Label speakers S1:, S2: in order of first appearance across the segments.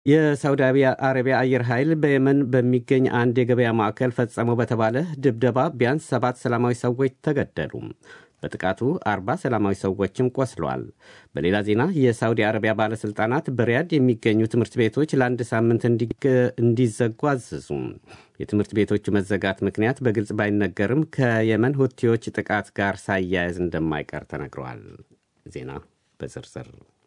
S1: የሳውዲ አረቢያ አየር ኃይል በየመን በሚገኝ አንድ የገበያ ማዕከል ፈጸመው በተባለ ድብደባ ቢያንስ ሰባት ሰላማዊ ሰዎች ተገደሉ። በጥቃቱ አርባ ሰላማዊ ሰዎችም ቆስለዋል። በሌላ ዜና የሳውዲ አረቢያ ባለሥልጣናት በሪያድ የሚገኙ ትምህርት ቤቶች ለአንድ ሳምንት እንዲዘጉ አዘዙ። የትምህርት ቤቶቹ መዘጋት ምክንያት በግልጽ ባይነገርም ከየመን ሁቲዎች ጥቃት ጋር ሳያያዝ እንደማይቀር ተነግረዋል። ዜና በዝርዝር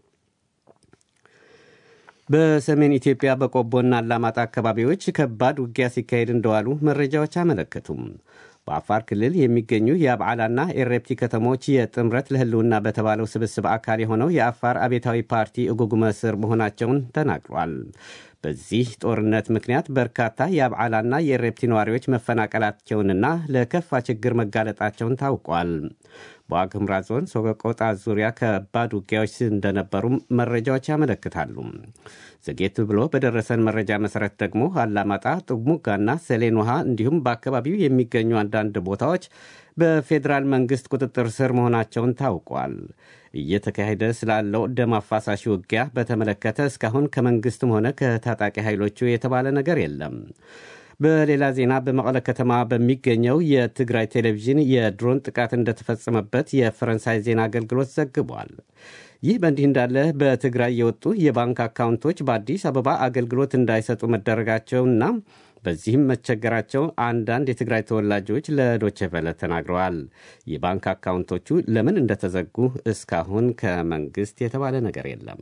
S1: በሰሜን ኢትዮጵያ በቆቦና አላማጣ አካባቢዎች ከባድ ውጊያ ሲካሄድ እንደዋሉ መረጃዎች አመለከቱም። በአፋር ክልል የሚገኙ የአብዓላና ኤሬፕቲ ከተሞች የጥምረት ለሕልውና በተባለው ስብስብ አካል የሆነው የአፋር አቤታዊ ፓርቲ እጉጉመ ስር መሆናቸውን ተናግሯል። በዚህ ጦርነት ምክንያት በርካታ የአብዓላና የኤሬፕቲ ነዋሪዎች መፈናቀላቸውንና ለከፋ ችግር መጋለጣቸውን ታውቋል። በዋግ ኽምራ ዞን ሶቆጣ ዙሪያ ከባድ ውጊያዎች እንደነበሩም መረጃዎች ያመለክታሉ። ዘጌት ብሎ በደረሰን መረጃ መሰረት ደግሞ አላማጣ፣ ጥሙጋና ሰሌን ውሃ እንዲሁም በአካባቢው የሚገኙ አንዳንድ ቦታዎች በፌዴራል መንግሥት ቁጥጥር ስር መሆናቸውን ታውቋል። እየተካሄደ ስላለው ደም አፋሳሽ ውጊያ በተመለከተ እስካሁን ከመንግሥትም ሆነ ከታጣቂ ኃይሎቹ የተባለ ነገር የለም። በሌላ ዜና በመቀለ ከተማ በሚገኘው የትግራይ ቴሌቪዥን የድሮን ጥቃት እንደተፈጸመበት የፈረንሳይ ዜና አገልግሎት ዘግቧል። ይህ በእንዲህ እንዳለ በትግራይ የወጡ የባንክ አካውንቶች በአዲስ አበባ አገልግሎት እንዳይሰጡ መደረጋቸውና በዚህም መቸገራቸው አንዳንድ የትግራይ ተወላጆች ለዶቼ ቬለ ተናግረዋል። የባንክ አካውንቶቹ ለምን እንደተዘጉ እስካሁን ከመንግሥት የተባለ ነገር የለም።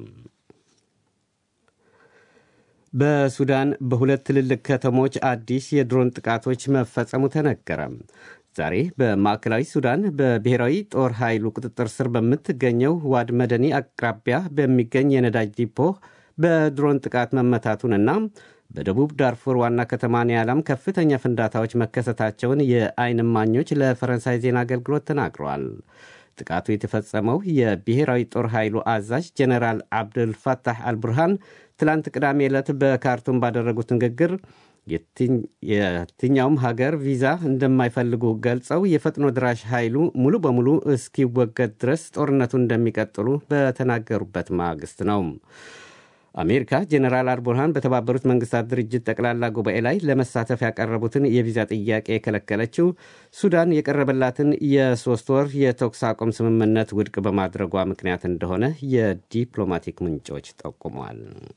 S1: በሱዳን በሁለት ትልልቅ ከተሞች አዲስ የድሮን ጥቃቶች መፈጸሙ ተነገረ። ዛሬ በማዕከላዊ ሱዳን በብሔራዊ ጦር ኃይሉ ቁጥጥር ስር በምትገኘው ዋድ መደኒ አቅራቢያ በሚገኝ የነዳጅ ዲፖ በድሮን ጥቃት መመታቱንና በደቡብ ዳርፉር ዋና ከተማ ኒያላም ከፍተኛ ፍንዳታዎች መከሰታቸውን የዓይን እማኞች ለፈረንሳይ ዜና አገልግሎት ተናግረዋል። ጥቃቱ የተፈጸመው የብሔራዊ ጦር ኃይሉ አዛዥ ጀኔራል አብዱልፋታህ አልቡርሃን ትላንት ቅዳሜ ዕለት በካርቱም ባደረጉት ንግግር የትኛውም ሀገር ቪዛ እንደማይፈልጉ ገልጸው የፈጥኖ ድራሽ ኃይሉ ሙሉ በሙሉ እስኪወገድ ድረስ ጦርነቱን እንደሚቀጥሉ በተናገሩበት ማግስት ነው። አሜሪካ ጀኔራል አልቡርሃን በተባበሩት መንግስታት ድርጅት ጠቅላላ ጉባኤ ላይ ለመሳተፍ ያቀረቡትን የቪዛ ጥያቄ የከለከለችው ሱዳን የቀረበላትን የሶስት ወር የተኩስ አቁም ስምምነት ውድቅ በማድረጓ ምክንያት እንደሆነ የዲፕሎማቲክ ምንጮች ጠቁመዋል።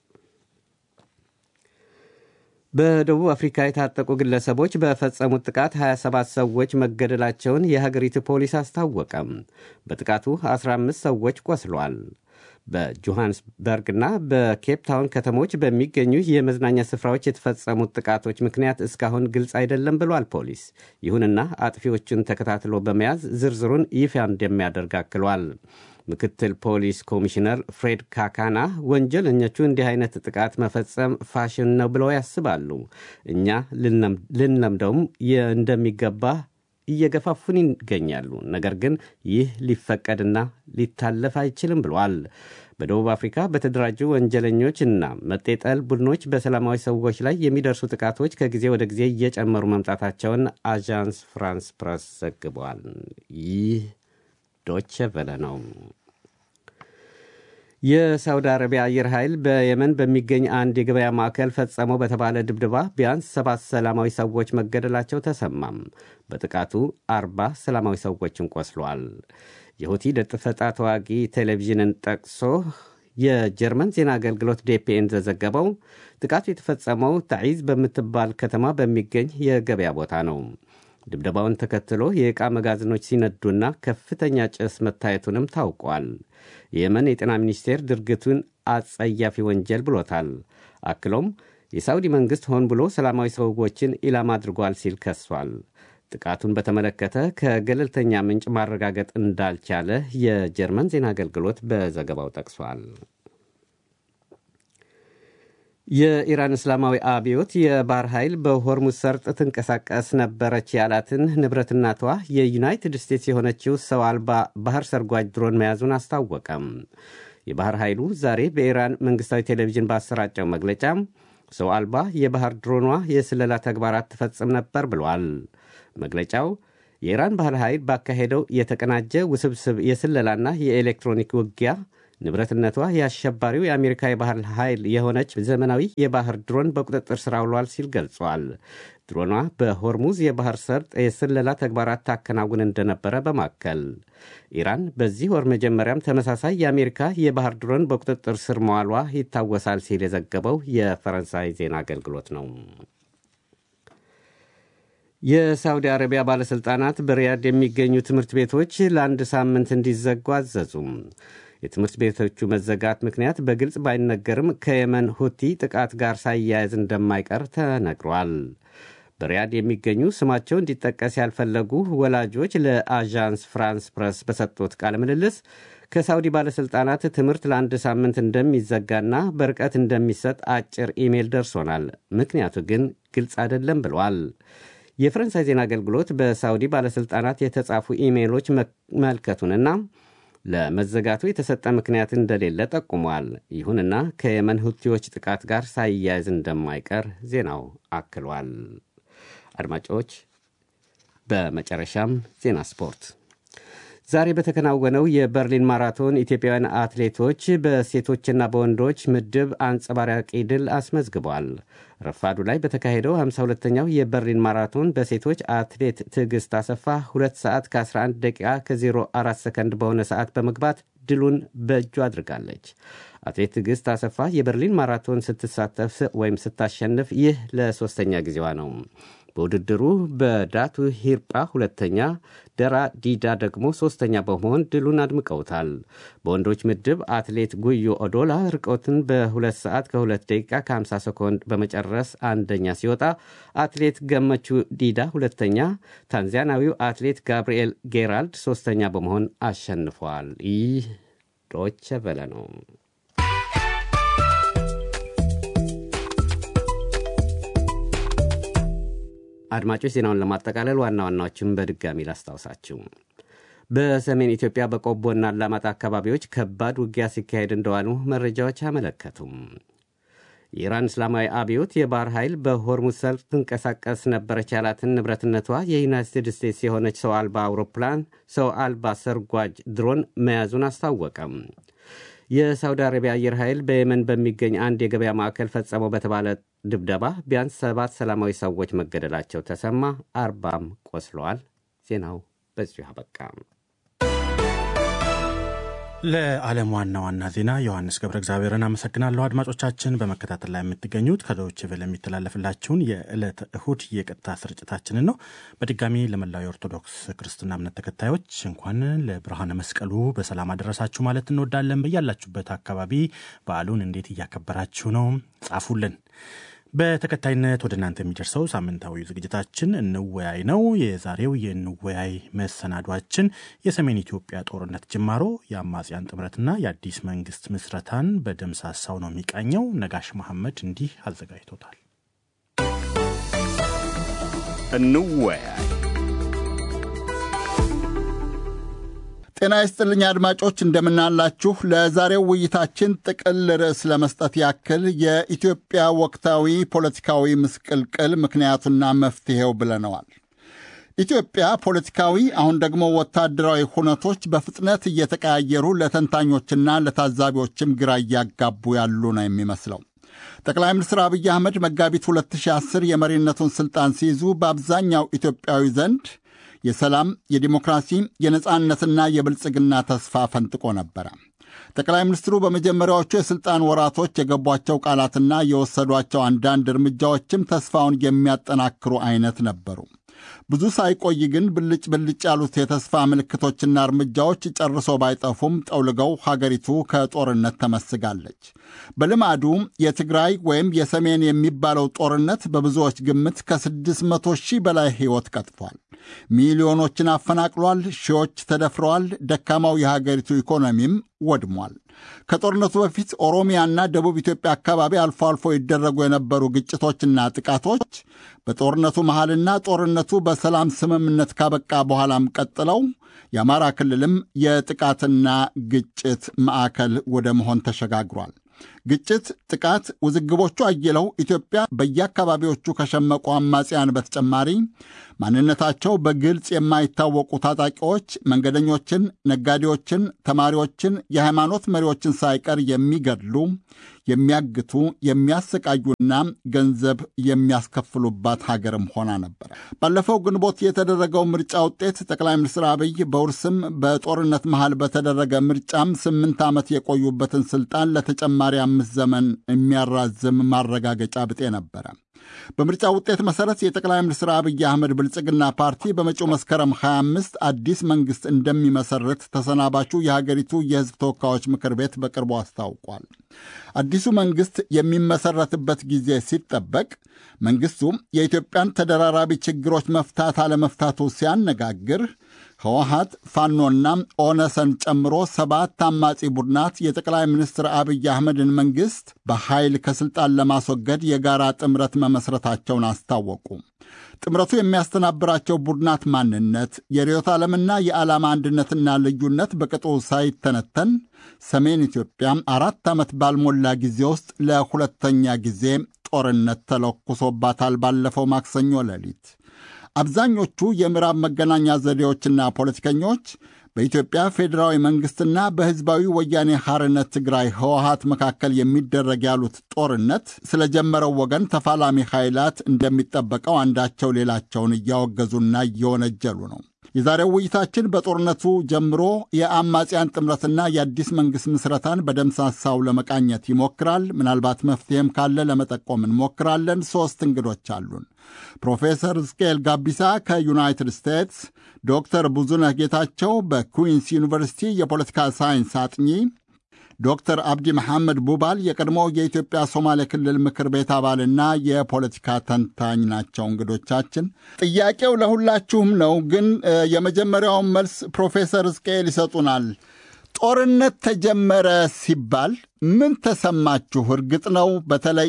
S1: በደቡብ አፍሪካ የታጠቁ ግለሰቦች በፈጸሙት ጥቃት 27 ሰዎች መገደላቸውን የሀገሪቱ ፖሊስ አስታወቀም። በጥቃቱ 15 ሰዎች ቆስሏል። በጆሃንስበርግና በኬፕታውን ከተሞች በሚገኙ የመዝናኛ ስፍራዎች የተፈጸሙት ጥቃቶች ምክንያት እስካሁን ግልጽ አይደለም ብሏል ፖሊስ። ይሁንና አጥፊዎቹን ተከታትሎ በመያዝ ዝርዝሩን ይፋ እንደሚያደርግ አክሏል። ምክትል ፖሊስ ኮሚሽነር ፍሬድ ካካና ወንጀለኞቹ እንዲህ አይነት ጥቃት መፈጸም ፋሽን ነው ብለው ያስባሉ። እኛ ልንለምደውም እንደሚገባ እየገፋፉን ይገኛሉ። ነገር ግን ይህ ሊፈቀድና ሊታለፍ አይችልም ብሏል። በደቡብ አፍሪካ በተደራጁ ወንጀለኞች እና መጤጠል ቡድኖች በሰላማዊ ሰዎች ላይ የሚደርሱ ጥቃቶች ከጊዜ ወደ ጊዜ እየጨመሩ መምጣታቸውን አዣንስ ፍራንስ ፕረስ ዘግቧል። ይህ ዶቼ ቨለ ነው። የሳውዲ አረቢያ አየር ኃይል በየመን በሚገኝ አንድ የገበያ ማዕከል ፈጸመው በተባለ ድብደባ ቢያንስ ሰባት ሰላማዊ ሰዎች መገደላቸው ተሰማም። በጥቃቱ አርባ ሰላማዊ ሰዎችን ቆስሏል። የሁቲ ደፈጣ ተዋጊ ቴሌቪዥንን ጠቅሶ የጀርመን ዜና አገልግሎት ዴፒኤ እንደዘገበው ጥቃቱ የተፈጸመው ታዒዝ በምትባል ከተማ በሚገኝ የገበያ ቦታ ነው። ድብደባውን ተከትሎ የዕቃ መጋዘኖች ሲነዱና ከፍተኛ ጭስ መታየቱንም ታውቋል። የየመን የጤና ሚኒስቴር ድርጊቱን አጸያፊ ወንጀል ብሎታል። አክሎም የሳውዲ መንግሥት ሆን ብሎ ሰላማዊ ሰዎችን ኢላማ አድርጓል ሲል ከሷል። ጥቃቱን በተመለከተ ከገለልተኛ ምንጭ ማረጋገጥ እንዳልቻለ የጀርመን ዜና አገልግሎት በዘገባው ጠቅሷል። የኢራን እስላማዊ አብዮት የባህር ኃይል በሆርሙዝ ሰርጥ ትንቀሳቀስ ነበረች ያላትን ንብረትናቷ የዩናይትድ ስቴትስ የሆነችው ሰው አልባ ባህር ሰርጓጅ ድሮን መያዙን አስታወቀም። የባህር ኃይሉ ዛሬ በኢራን መንግሥታዊ ቴሌቪዥን ባሰራጨው መግለጫ ሰው አልባ የባህር ድሮኗ የስለላ ተግባራት ትፈጽም ነበር ብሏል። መግለጫው የኢራን ባህር ኃይል ባካሄደው የተቀናጀ ውስብስብ የስለላና የኤሌክትሮኒክ ውጊያ ንብረትነቷ የአሸባሪው የአሜሪካ የባህር ኃይል የሆነች ዘመናዊ የባህር ድሮን በቁጥጥር ስር አውሏል ሲል ገልጿል። ድሮኗ በሆርሙዝ የባህር ሰርጥ የስለላ ተግባራት ታከናውን እንደነበረ በማከል ኢራን በዚህ ወር መጀመሪያም ተመሳሳይ የአሜሪካ የባህር ድሮን በቁጥጥር ስር መዋሏ ይታወሳል ሲል የዘገበው የፈረንሳይ ዜና አገልግሎት ነው። የሳውዲ አረቢያ ባለሥልጣናት በሪያድ የሚገኙ ትምህርት ቤቶች ለአንድ ሳምንት እንዲዘጉ አዘዙም። የትምህርት ቤቶቹ መዘጋት ምክንያት በግልጽ ባይነገርም ከየመን ሁቲ ጥቃት ጋር ሳያያዝ እንደማይቀር ተነግሯል። በሪያድ የሚገኙ ስማቸው እንዲጠቀስ ያልፈለጉ ወላጆች ለአዣንስ ፍራንስ ፕረስ በሰጡት ቃለ ምልልስ ከሳውዲ ባለሥልጣናት ትምህርት ለአንድ ሳምንት እንደሚዘጋና በርቀት እንደሚሰጥ አጭር ኢሜል ደርሶናል፣ ምክንያቱ ግን ግልጽ አይደለም ብለዋል። የፈረንሳይ ዜና አገልግሎት በሳውዲ ባለሥልጣናት የተጻፉ ኢሜይሎች መመልከቱንና ለመዘጋቱ የተሰጠ ምክንያት እንደሌለ ጠቁሟል። ይሁንና ከየመን ሁቲዎች ጥቃት ጋር ሳይያያዝ እንደማይቀር ዜናው አክሏል። አድማጮች፣ በመጨረሻም ዜና ስፖርት። ዛሬ በተከናወነው የበርሊን ማራቶን ኢትዮጵያውያን አትሌቶች በሴቶችና በወንዶች ምድብ አንጸባራቂ ድል አስመዝግቧል። ረፋዱ ላይ በተካሄደው 52ኛው የበርሊን ማራቶን በሴቶች አትሌት ትዕግስት አሰፋ 2 ሰዓት ከ11 ደቂቃ ከ04 ሰከንድ በሆነ ሰዓት በመግባት ድሉን በእጁ አድርጋለች። አትሌት ትዕግስት አሰፋ የበርሊን ማራቶን ስትሳተፍ ወይም ስታሸንፍ ይህ ለሦስተኛ ጊዜዋ ነው። በውድድሩ በዳቱ ሂርጳ ሁለተኛ፣ ደራ ዲዳ ደግሞ ሦስተኛ በመሆን ድሉን አድምቀውታል። በወንዶች ምድብ አትሌት ጉዮ ኦዶላ ርቀትን በ2 ሰዓት ከ2 ደቂቃ ከ50 ሰኮንድ በመጨረስ አንደኛ ሲወጣ፣ አትሌት ገመቹ ዲዳ ሁለተኛ፣ ታንዛኒያዊው አትሌት ጋብርኤል ጌራልድ ሦስተኛ በመሆን አሸንፏል። ይህ ዶቸ ቨለ ነው። አድማጮች ዜናውን ለማጠቃለል ዋና ዋናዎችን በድጋሚ ላስታውሳችሁ። በሰሜን ኢትዮጵያ በቆቦና አላማጣ አካባቢዎች ከባድ ውጊያ ሲካሄድ እንደዋሉ መረጃዎች አመለከቱም። የኢራን እስላማዊ አብዮት የባህር ኃይል በሆርሙዝ ሰርጥ ትንቀሳቀስ ነበረች ያላትን ንብረትነቷ የዩናይትድ ስቴትስ የሆነች ሰው አልባ አውሮፕላን ሰው አልባ ሰርጓጅ ድሮን መያዙን አስታወቀም። የሳውዲ አረቢያ አየር ኃይል በየመን በሚገኝ አንድ የገበያ ማዕከል ፈጸመው በተባለ ድብደባ ቢያንስ ሰባት ሰላማዊ ሰዎች መገደላቸው ተሰማ፣ አርባም ቆስለዋል። ዜናው በዚሁ አበቃ።
S2: ለዓለም ዋና ዋና ዜና ዮሐንስ ገብረ እግዚአብሔርን አመሰግናለሁ። አድማጮቻችን በመከታተል ላይ የምትገኙት ከዶይቼ ቬለ የሚተላለፍላችሁን የዕለተ እሁድ የቀጥታ ስርጭታችንን ነው። በድጋሚ ለመላው የኦርቶዶክስ ክርስትና እምነት ተከታዮች እንኳን ለብርሃነ መስቀሉ በሰላም አደረሳችሁ ማለት እንወዳለን። በያላችሁበት አካባቢ በዓሉን እንዴት እያከበራችሁ ነው? ጻፉልን። በተከታይነት ወደ እናንተ የሚደርሰው ሳምንታዊ ዝግጅታችን እንወያይ ነው። የዛሬው የእንወያይ መሰናዷችን የሰሜን ኢትዮጵያ ጦርነት ጅማሮ፣ የአማጽያን ጥምረትና የአዲስ መንግስት ምስረታን በደምሳሳው ነው የሚቃኘው። ነጋሽ መሐመድ እንዲህ አዘጋጅቶታል።
S3: እንወያይ
S4: ጤና ይስጥልኝ አድማጮች፣ እንደምናላችሁ። ለዛሬው ውይይታችን ጥቅል ርዕስ ለመስጠት ያክል የኢትዮጵያ ወቅታዊ ፖለቲካዊ ምስቅልቅል ምክንያቱና መፍትሔው ብለነዋል። ኢትዮጵያ ፖለቲካዊ አሁን ደግሞ ወታደራዊ ሁነቶች በፍጥነት እየተቀያየሩ ለተንታኞችና ለታዛቢዎችም ግራ እያጋቡ ያሉ ነው የሚመስለው። ጠቅላይ ሚኒስትር አብይ አህመድ መጋቢት 2010 የመሪነቱን ሥልጣን ሲይዙ በአብዛኛው ኢትዮጵያዊ ዘንድ የሰላም፣ የዲሞክራሲ፣ የነጻነትና የብልጽግና ተስፋ ፈንጥቆ ነበረ። ጠቅላይ ሚኒስትሩ በመጀመሪያዎቹ የሥልጣን ወራቶች የገቧቸው ቃላትና የወሰዷቸው አንዳንድ እርምጃዎችም ተስፋውን የሚያጠናክሩ አይነት ነበሩ። ብዙ ሳይቆይ ግን ብልጭ ብልጭ ያሉት የተስፋ ምልክቶችና እርምጃዎች ጨርሶ ባይጠፉም ጠውልገው ሀገሪቱ ከጦርነት ተመስጋለች። በልማዱ የትግራይ ወይም የሰሜን የሚባለው ጦርነት በብዙዎች ግምት ከ600 ሺህ በላይ ሕይወት ቀጥፏል። ሚሊዮኖችን አፈናቅሏል። ሺዎች ተደፍረዋል። ደካማው የሀገሪቱ ኢኮኖሚም ወድሟል። ከጦርነቱ በፊት ኦሮሚያና ደቡብ ኢትዮጵያ አካባቢ አልፎ አልፎ ይደረጉ የነበሩ ግጭቶችና ጥቃቶች በጦርነቱ መሃልና ጦርነቱ በሰላም ስምምነት ካበቃ በኋላም ቀጥለው የአማራ ክልልም የጥቃትና ግጭት ማዕከል ወደ መሆን ተሸጋግሯል። ግጭት፣ ጥቃት፣ ውዝግቦቹ አይለው ኢትዮጵያ በየአካባቢዎቹ ከሸመቁ አማጽያን በተጨማሪ ማንነታቸው በግልጽ የማይታወቁ ታጣቂዎች መንገደኞችን፣ ነጋዴዎችን፣ ተማሪዎችን፣ የሃይማኖት መሪዎችን ሳይቀር የሚገድሉ፣ የሚያግቱ፣ የሚያሰቃዩና ገንዘብ የሚያስከፍሉባት ሀገርም ሆና ነበረ። ባለፈው ግንቦት የተደረገው ምርጫ ውጤት ጠቅላይ ሚኒስትር አብይ በውርስም በጦርነት መሃል በተደረገ ምርጫም ስምንት ዓመት የቆዩበትን ስልጣን ለተጨማሪ አምስት ዘመን የሚያራዝም ማረጋገጫ ብጤ ነበረ። በምርጫ ውጤት መሠረት የጠቅላይ ሚኒስትር አብይ አህመድ ብልጽግና ፓርቲ በመጪው መስከረም 25 አዲስ መንግሥት እንደሚመሠረት ተሰናባቹ የሀገሪቱ የሕዝብ ተወካዮች ምክር ቤት በቅርቡ አስታውቋል። አዲሱ መንግሥት የሚመሠረትበት ጊዜ ሲጠበቅ መንግሥቱ የኢትዮጵያን ተደራራቢ ችግሮች መፍታት አለመፍታቱ ሲያነጋግር ህወሀት ፋኖና ኦነሰን ጨምሮ ሰባት አማጺ ቡድናት የጠቅላይ ሚኒስትር አብይ አህመድን መንግሥት በኃይል ከሥልጣን ለማስወገድ የጋራ ጥምረት መመስረታቸውን አስታወቁ። ጥምረቱ የሚያስተናብራቸው ቡድናት ማንነት፣ የርዕዮተ ዓለምና የዓላማ አንድነትና ልዩነት በቅጡ ሳይተነተን ሰሜን ኢትዮጵያ አራት ዓመት ባልሞላ ጊዜ ውስጥ ለሁለተኛ ጊዜ ጦርነት ተለኩሶባታል። ባለፈው ማክሰኞ ሌሊት አብዛኞቹ የምዕራብ መገናኛ ዘዴዎችና ፖለቲከኞች በኢትዮጵያ ፌዴራዊ መንግሥትና በሕዝባዊ ወያኔ ሐርነት ትግራይ ህወሀት መካከል የሚደረግ ያሉት ጦርነት ስለጀመረው ወገን ተፋላሚ ኃይላት እንደሚጠበቀው አንዳቸው ሌላቸውን እያወገዙና እየወነጀሉ ነው። የዛሬው ውይይታችን በጦርነቱ ጀምሮ የአማጽያን ጥምረትና የአዲስ መንግሥት ምስረታን በደምሳሳው ለመቃኘት ይሞክራል። ምናልባት መፍትሔም ካለ ለመጠቆም እንሞክራለን። ሦስት እንግዶች አሉን። ፕሮፌሰር ሕዝቅኤል ጋቢሳ ከዩናይትድ ስቴትስ፣ ዶክተር ብዙነህ ጌታቸው በኩዊንስ ዩኒቨርሲቲ የፖለቲካ ሳይንስ አጥኚ፣ ዶክተር አብዲ መሐመድ ቡባል የቀድሞው የኢትዮጵያ ሶማሌ ክልል ምክር ቤት አባልና የፖለቲካ ተንታኝ ናቸው እንግዶቻችን። ጥያቄው ለሁላችሁም ነው፣ ግን የመጀመሪያውን መልስ ፕሮፌሰር ሕዝቅኤል ይሰጡናል። ጦርነት ተጀመረ ሲባል ምን ተሰማችሁ? እርግጥ ነው በተለይ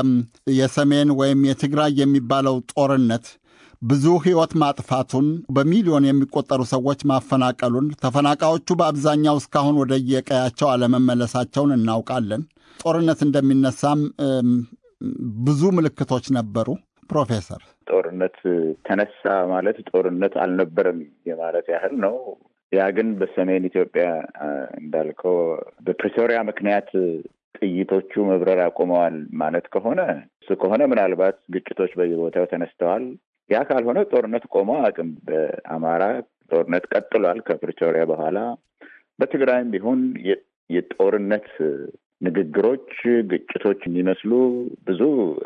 S4: የሰሜን ወይም የትግራይ የሚባለው ጦርነት ብዙ ሕይወት ማጥፋቱን በሚሊዮን የሚቆጠሩ ሰዎች ማፈናቀሉን፣ ተፈናቃዮቹ በአብዛኛው እስካሁን ወደ የቀያቸው አለመመለሳቸውን እናውቃለን። ጦርነት እንደሚነሳም ብዙ ምልክቶች ነበሩ። ፕሮፌሰር
S5: ጦርነት ተነሳ ማለት ጦርነት አልነበረም የማለት ያህል ነው። ያ ግን በሰሜን ኢትዮጵያ እንዳልከው በፕሪቶሪያ ምክንያት ጥይቶቹ መብረር አቁመዋል ማለት ከሆነ እሱ ከሆነ ምናልባት ግጭቶች በየቦታው ተነስተዋል። ያ ካልሆነ ጦርነት ቆሞ አቅም በአማራ ጦርነት ቀጥሏል ከፕሪቶሪያ በኋላ። በትግራይም ቢሆን የጦርነት ንግግሮች፣ ግጭቶች የሚመስሉ ብዙ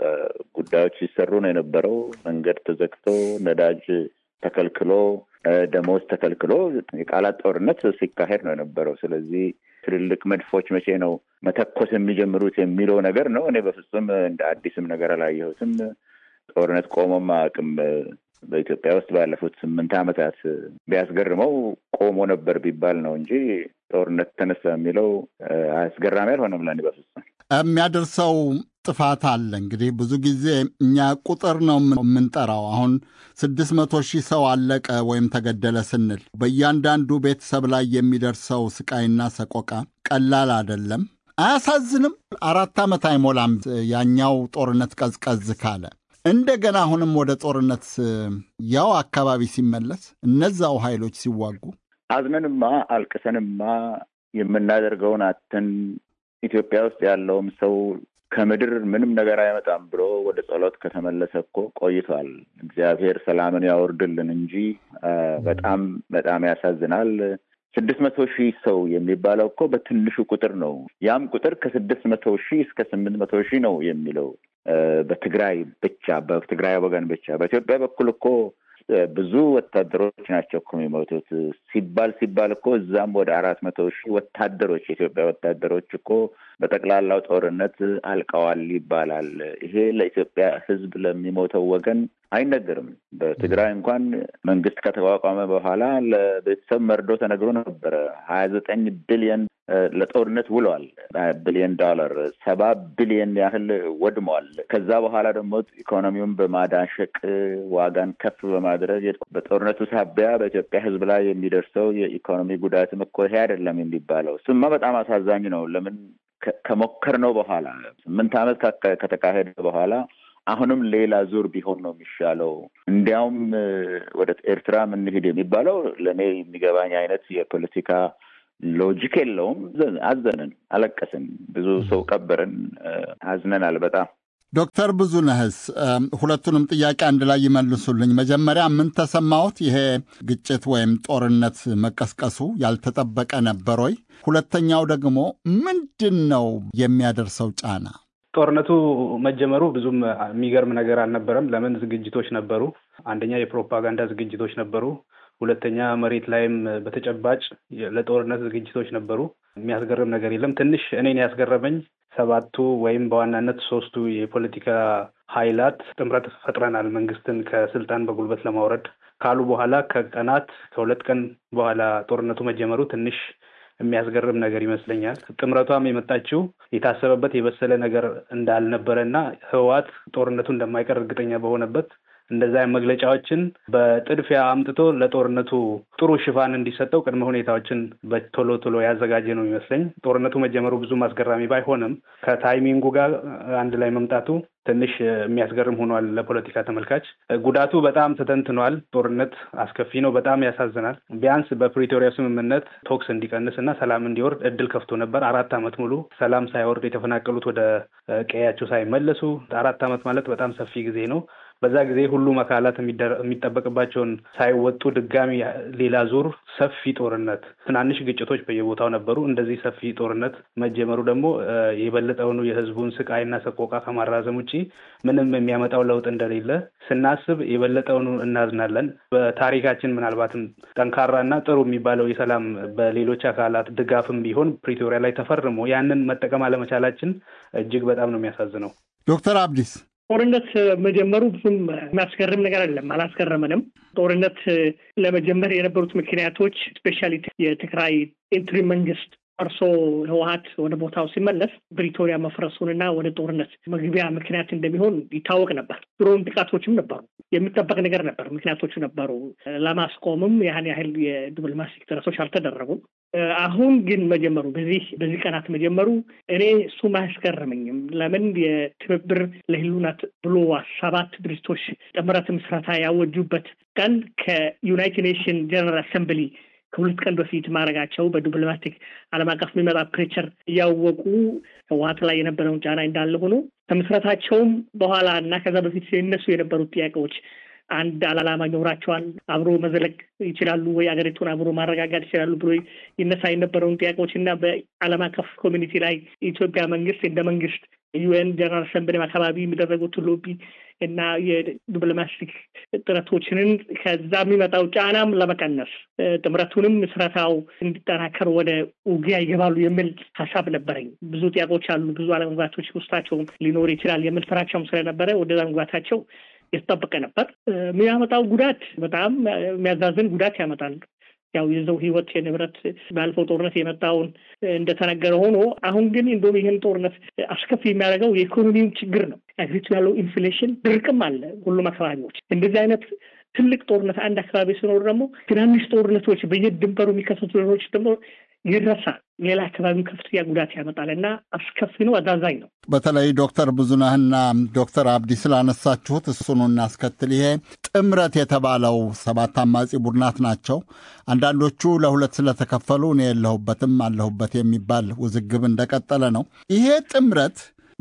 S5: ጉዳዮች ሲሰሩ ነው የነበረው። መንገድ ተዘግቶ፣ ነዳጅ ተከልክሎ፣ ደሞዝ ተከልክሎ የቃላት ጦርነት ሲካሄድ ነው የነበረው። ስለዚህ ትልልቅ መድፎች መቼ ነው መተኮስ የሚጀምሩት የሚለው ነገር ነው። እኔ በፍጹም እንደ አዲስም ነገር አላየሁትም። ጦርነት ቆሞም አቅም በኢትዮጵያ ውስጥ ባለፉት ስምንት ዓመታት ቢያስገርመው ቆሞ ነበር ቢባል ነው እንጂ ጦርነት ተነሳ የሚለው አስገራሚ አልሆነም ለእኔ በፍጹም።
S4: የሚያደርሰው ጥፋት አለ። እንግዲህ ብዙ ጊዜ እኛ ቁጥር ነው የምንጠራው። አሁን ስድስት መቶ ሺህ ሰው አለቀ ወይም ተገደለ ስንል በእያንዳንዱ ቤተሰብ ላይ የሚደርሰው ስቃይና ሰቆቃ ቀላል አይደለም። አያሳዝንም? አራት ዓመት አይሞላም ያኛው ጦርነት ቀዝቀዝ ካለ እንደገና አሁንም ወደ ጦርነት ያው አካባቢ ሲመለስ እነዛው ኃይሎች ሲዋጉ
S5: አዝነንማ አልቅሰንማ የምናደርገውን አተን ኢትዮጵያ ውስጥ ያለውም ሰው ከምድር ምንም ነገር አይመጣም ብሎ ወደ ጸሎት ከተመለሰ እኮ ቆይቷል። እግዚአብሔር ሰላምን ያወርድልን እንጂ በጣም በጣም ያሳዝናል። ስድስት መቶ ሺህ ሰው የሚባለው እኮ በትንሹ ቁጥር ነው። ያም ቁጥር ከስድስት መቶ ሺህ እስከ ስምንት መቶ ሺህ ነው የሚለው በትግራይ ብቻ በትግራይ ወገን ብቻ። በኢትዮጵያ በኩል እኮ ብዙ ወታደሮች ናቸው እኮ የሚሞቱት ሲባል ሲባል እኮ እዛም ወደ አራት መቶ ሺህ ወታደሮች የኢትዮጵያ ወታደሮች እኮ በጠቅላላው ጦርነት አልቀዋል ይባላል። ይሄ ለኢትዮጵያ ሕዝብ ለሚሞተው ወገን አይነገርም። በትግራይ እንኳን መንግስት ከተቋቋመ በኋላ ለቤተሰብ መርዶ ተነግሮ ነበረ። ሀያ ዘጠኝ ቢሊየን ለጦርነት ውለዋል። ቢሊየን ዶላር ሰባ ቢሊየን ያህል ወድመዋል። ከዛ በኋላ ደግሞ ኢኮኖሚውን በማዳሸቅ ዋጋን ከፍ በማድረግ በጦርነቱ ሳቢያ በኢትዮጵያ ሕዝብ ላይ የሚደርሰው የኢኮኖሚ ጉዳትም እኮ ይሄ አይደለም የሚባለው። ስማ በጣም አሳዛኝ ነው። ለምን ከሞከርነው በኋላ ስምንት ዓመት ከተካሄደ በኋላ አሁንም ሌላ ዙር ቢሆን ነው የሚሻለው። እንዲያውም ወደ ኤርትራ እንሂድ የሚባለው ለእኔ የሚገባኝ አይነት የፖለቲካ ሎጂክ የለውም። አዘንን፣ አለቀስን፣ ብዙ ሰው ቀበርን፣ አዝነናል በጣም።
S4: ዶክተር ብዙነህስ ሁለቱንም ጥያቄ አንድ ላይ ይመልሱልኝ። መጀመሪያ ምን ተሰማዎት? ይሄ ግጭት ወይም ጦርነት መቀስቀሱ ያልተጠበቀ ነበር ወይ? ሁለተኛው ደግሞ ምንድን ነው የሚያደርሰው ጫና?
S6: ጦርነቱ መጀመሩ ብዙም የሚገርም ነገር አልነበረም። ለምን ዝግጅቶች ነበሩ። አንደኛ የፕሮፓጋንዳ ዝግጅቶች ነበሩ። ሁለተኛ መሬት ላይም በተጨባጭ ለጦርነት ዝግጅቶች ነበሩ። የሚያስገርም ነገር የለም። ትንሽ እኔን ያስገረመኝ ሰባቱ ወይም በዋናነት ሶስቱ የፖለቲካ ኃይላት ጥምረት ፈጥረናል መንግስትን ከስልጣን በጉልበት ለማውረድ ካሉ በኋላ ከቀናት ከሁለት ቀን በኋላ ጦርነቱ መጀመሩ ትንሽ የሚያስገርም ነገር ይመስለኛል። ጥምረቷም የመጣችው የታሰበበት የበሰለ ነገር እንዳልነበረ እና ህወሓት ጦርነቱ እንደማይቀር እርግጠኛ በሆነበት እንደዛ መግለጫዎችን በጥድፊያ አምጥቶ ለጦርነቱ ጥሩ ሽፋን እንዲሰጠው ቅድመ ሁኔታዎችን በቶሎ ቶሎ ያዘጋጀ ነው የሚመስለኝ። ጦርነቱ መጀመሩ ብዙም አስገራሚ ባይሆንም ከታይሚንጉ ጋር አንድ ላይ መምጣቱ ትንሽ የሚያስገርም ሆኗል ለፖለቲካ ተመልካች። ጉዳቱ በጣም ተተንትኗል። ጦርነት አስከፊ ነው፣ በጣም ያሳዝናል። ቢያንስ በፕሪቶሪያ ስምምነት ቶክስ እንዲቀንስ እና ሰላም እንዲወርድ እድል ከፍቶ ነበር። አራት ዓመት ሙሉ ሰላም ሳይወርድ የተፈናቀሉት ወደ ቀያቸው ሳይመለሱ አራት ዓመት ማለት በጣም ሰፊ ጊዜ ነው። በዛ ጊዜ ሁሉም አካላት የሚጠበቅባቸውን ሳይወጡ ድጋሚ ሌላ ዙር ሰፊ ጦርነት፣ ትናንሽ ግጭቶች በየቦታው ነበሩ። እንደዚህ ሰፊ ጦርነት መጀመሩ ደግሞ የበለጠውኑ የህዝቡን ስቃይና ሰቆቃ ከማራዘም ውጭ ምንም የሚያመጣው ለውጥ እንደሌለ ስናስብ የበለጠውኑ እናዝናለን። በታሪካችን ምናልባትም ጠንካራና ጥሩ የሚባለው የሰላም በሌሎች አካላት ድጋፍም ቢሆን ፕሪቶሪያ ላይ ተፈርሞ ያንን መጠቀም አለመቻላችን እጅግ በጣም ነው የሚያሳዝነው።
S4: ዶክተር አብዲስ
S7: ጦርነት መጀመሩ ብዙም የሚያስገርም ነገር አይደለም፣ አላስገረመንም። ጦርነት ለመጀመር የነበሩት ምክንያቶች ስፔሻሊ የትግራይ ኢንትሪ መንግስት ፈርሶ ህወሀት ወደ ቦታው ሲመለስ ፕሪቶሪያ መፍረሱንና ወደ ጦርነት መግቢያ ምክንያት እንደሚሆን ይታወቅ ነበር። ድሮም ጥቃቶችም ነበሩ፣ የሚጠበቅ ነገር ነበር፣ ምክንያቶቹ ነበሩ። ለማስቆምም ያን ያህል የዲፕሎማቲክ ጥረቶች አልተደረጉም። አሁን ግን መጀመሩ በዚህ በዚህ ቀናት መጀመሩ እኔ እሱም አያስገርመኝም። ለምን የትብብር ለህሉናት ብሎ ሰባት ድርጅቶች ጥምረት ምስረታ ያወጁበት ቀን ከዩናይትድ ኔሽን ጀነራል አሰምብሊ ከሁለት ቀን በፊት ማድረጋቸው በዲፕሎማቲክ ዓለም አቀፍ የሚመጣ ፕሬቸር እያወቁ ህወሀት ላይ የነበረውን ጫና እንዳለ ሆኖ ከምስረታቸውም በኋላ እና ከዛ በፊት ሲነሱ የነበሩት ጥያቄዎች አንድ አላማ ይኖራቸዋል፣ አብሮ መዘለቅ ይችላሉ ወይ፣ ሀገሪቱን አብሮ ማረጋጋት ይችላሉ ብሎ ይነሳ የነበረውን ጥያቄዎች እና በዓለም አቀፍ ኮሚኒቲ ላይ የኢትዮጵያ መንግስት እንደ መንግስት ዩኤን ጀነራል አሰምብሊ አካባቢ የሚደረጉት ሎቢ እና የዲፕሎማቲክ ጥረቶችንን ከዛ የሚመጣው ጫናም ለመቀነስ ጥምረቱንም ምስረታው እንዲጠናከር ወደ ውጊያ ይገባሉ የሚል ሀሳብ ነበረኝ። ብዙ ጥያቄዎች አሉ፣ ብዙ አለመግባቶች ውስጣቸውም ሊኖር ይችላል የሚል ፍራቻውም ስለነበረ ወደዛ መግባታቸው የተጠበቀ ነበር። የሚያመጣው ጉዳት በጣም የሚያዛዝን ጉዳት ያመጣል። ያው የሰው ህይወት የንብረት ባለፈው ጦርነት የመጣውን እንደተነገረ ሆኖ አሁን ግን እንደውም ይህን ጦርነት አስከፊ የሚያደርገው የኢኮኖሚው ችግር ነው። አገሪቱ ያለው ኢንፍሌሽን፣ ድርቅም አለ ሁሉም አካባቢዎች። እንደዚህ አይነት ትልቅ ጦርነት አንድ አካባቢ ሲኖር ደግሞ ትናንሽ ጦርነቶች በየድንበሩ የሚከሰቱ ነገሮች ደግሞ ይረሳል። ሌላ አካባቢው ከፍተኛ ጉዳት ያመጣል እና አስከፊ ነው፣ አዛዛኝ ነው።
S4: በተለይ ዶክተር ብዙነህና ዶክተር አብዲ ስላነሳችሁት እሱኑ እናስከትል። ይሄ ጥምረት የተባለው ሰባት አማጺ ቡድናት ናቸው። አንዳንዶቹ ለሁለት ስለተከፈሉ እኔ የለሁበትም አለሁበት የሚባል ውዝግብ እንደቀጠለ ነው። ይሄ ጥምረት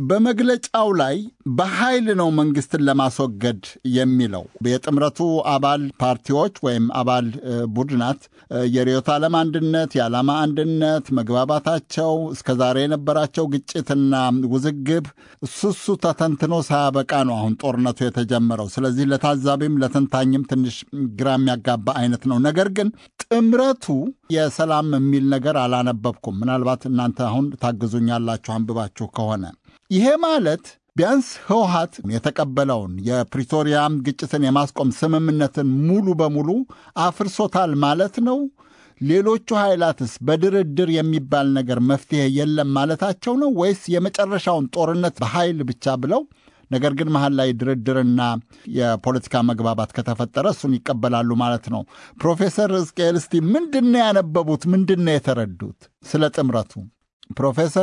S4: በመግለጫው ላይ በኃይል ነው መንግስትን ለማስወገድ የሚለው የጥምረቱ አባል ፓርቲዎች ወይም አባል ቡድናት የርዕዮተ ዓለም አንድነት፣ የዓላማ አንድነት፣ መግባባታቸው እስከዛሬ የነበራቸው ግጭትና ውዝግብ እሱሱ ተተንትኖ ሳያበቃ ነው አሁን ጦርነቱ የተጀመረው። ስለዚህ ለታዛቢም ለተንታኝም ትንሽ ግራ የሚያጋባ አይነት ነው። ነገር ግን ጥምረቱ የሰላም የሚል ነገር አላነበብኩም። ምናልባት እናንተ አሁን ታግዙኛላችሁ አንብባችሁ ከሆነ ይሄ ማለት ቢያንስ ህወሀት የተቀበለውን የፕሪቶሪያ ግጭትን የማስቆም ስምምነትን ሙሉ በሙሉ አፍርሶታል ማለት ነው። ሌሎቹ ኃይላትስ በድርድር የሚባል ነገር መፍትሄ የለም ማለታቸው ነው ወይስ የመጨረሻውን ጦርነት በኃይል ብቻ ብለው ነገር ግን መሀል ላይ ድርድርና የፖለቲካ መግባባት ከተፈጠረ እሱን ይቀበላሉ ማለት ነው? ፕሮፌሰር ሕዝቅኤል እስቲ ምንድን ነው ያነበቡት? ምንድን ነው የተረዱት ስለ ጥምረቱ ፕሮፌሰር?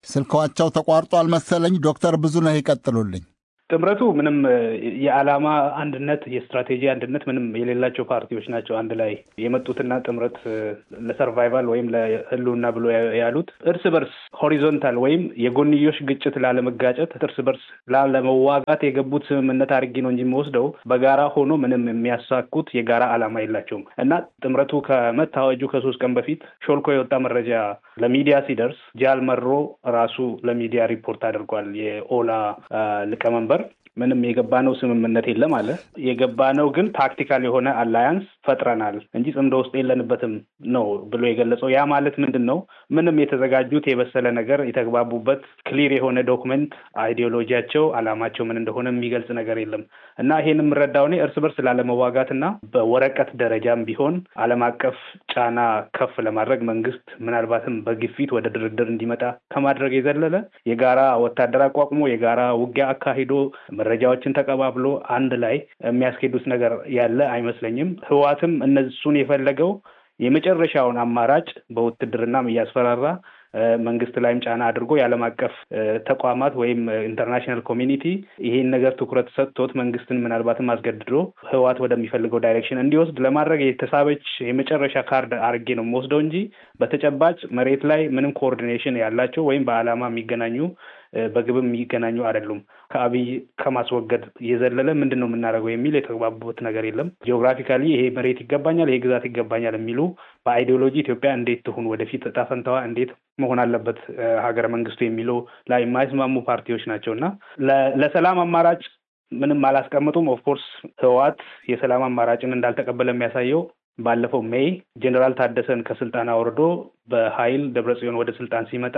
S4: ስልካቸው ተቋርጧል መሰለኝ። ዶክተር ብዙነህ ይቀጥሉልኝ።
S6: ጥምረቱ ምንም የዓላማ አንድነት የስትራቴጂ አንድነት ምንም የሌላቸው ፓርቲዎች ናቸው። አንድ ላይ የመጡትና ጥምረት ለሰርቫይቫል ወይም ለሕልውና ብሎ ያሉት እርስ በርስ ሆሪዞንታል ወይም የጎንዮሽ ግጭት ላለመጋጨት እርስ በርስ ላለመዋጋት የገቡት ስምምነት አድርጌ ነው እንጂ የሚወስደው በጋራ ሆኖ ምንም የሚያሳኩት የጋራ ዓላማ የላቸውም እና ጥምረቱ ከመታወጁ ከሶስት ቀን በፊት ሾልኮ የወጣ መረጃ ለሚዲያ ሲደርስ ጃል መሮ ራሱ ለሚዲያ ሪፖርት አድርጓል። የኦላ ሊቀመንበር ምንም የገባነው ስምምነት የለም አለ። የገባነው ግን ታክቲካል የሆነ አላያንስ ፈጥረናል እንጂ ጽምዶ ውስጥ የለንበትም ነው ብሎ የገለጸው። ያ ማለት ምንድን ነው? ምንም የተዘጋጁት የበሰለ ነገር የተግባቡበት ክሊር የሆነ ዶክመንት አይዲዮሎጂያቸው፣ አላማቸው ምን እንደሆነ የሚገልጽ ነገር የለም እና ይሄን የምረዳው እኔ እርስ በርስ ላለመዋጋት እና በወረቀት ደረጃም ቢሆን ዓለም አቀፍ ጫና ከፍ ለማድረግ መንግስት ምናልባትም በግፊት ወደ ድርድር እንዲመጣ ከማድረግ የዘለለ የጋራ ወታደር አቋቁሞ የጋራ ውጊያ አካሂዶ መረጃዎችን ተቀባብሎ አንድ ላይ የሚያስኬዱት ነገር ያለ አይመስለኝም። ህዋትም እነሱን የፈለገው የመጨረሻውን አማራጭ በውትድርናም እያስፈራራ መንግስት ላይም ጫና አድርጎ የዓለም አቀፍ ተቋማት ወይም ኢንተርናሽናል ኮሚኒቲ ይሄን ነገር ትኩረት ሰጥቶት መንግስትን ምናልባትም አስገድዶ ህዋት ወደሚፈልገው ዳይሬክሽን እንዲወስድ ለማድረግ የተሳበች የመጨረሻ ካርድ አድርጌ ነው የምወስደው እንጂ በተጨባጭ መሬት ላይ ምንም ኮኦርዲኔሽን ያላቸው ወይም በዓላማ የሚገናኙ በግብም የሚገናኙ አይደሉም። ከአብይ ከማስወገድ የዘለለ ምንድን ነው የምናደርገው የሚል የተግባቡበት ነገር የለም። ጂኦግራፊካሊ ይሄ መሬት ይገባኛል፣ ይሄ ግዛት ይገባኛል የሚሉ በአይዲዮሎጂ ኢትዮጵያ እንዴት ትሁን፣ ወደፊት እጣ ፈንታዋ እንዴት መሆን አለበት ሀገረ መንግስቱ የሚለው ላይ የማይስማሙ ፓርቲዎች ናቸው እና ለሰላም አማራጭ ምንም አላስቀምጡም። ኦፍኮርስ ህወሓት የሰላም አማራጭን እንዳልተቀበለ የሚያሳየው ባለፈው ሜይ ጄኔራል ታደሰን ከስልጣን አውርዶ በኃይል ደብረጽዮን ወደ ስልጣን ሲመጣ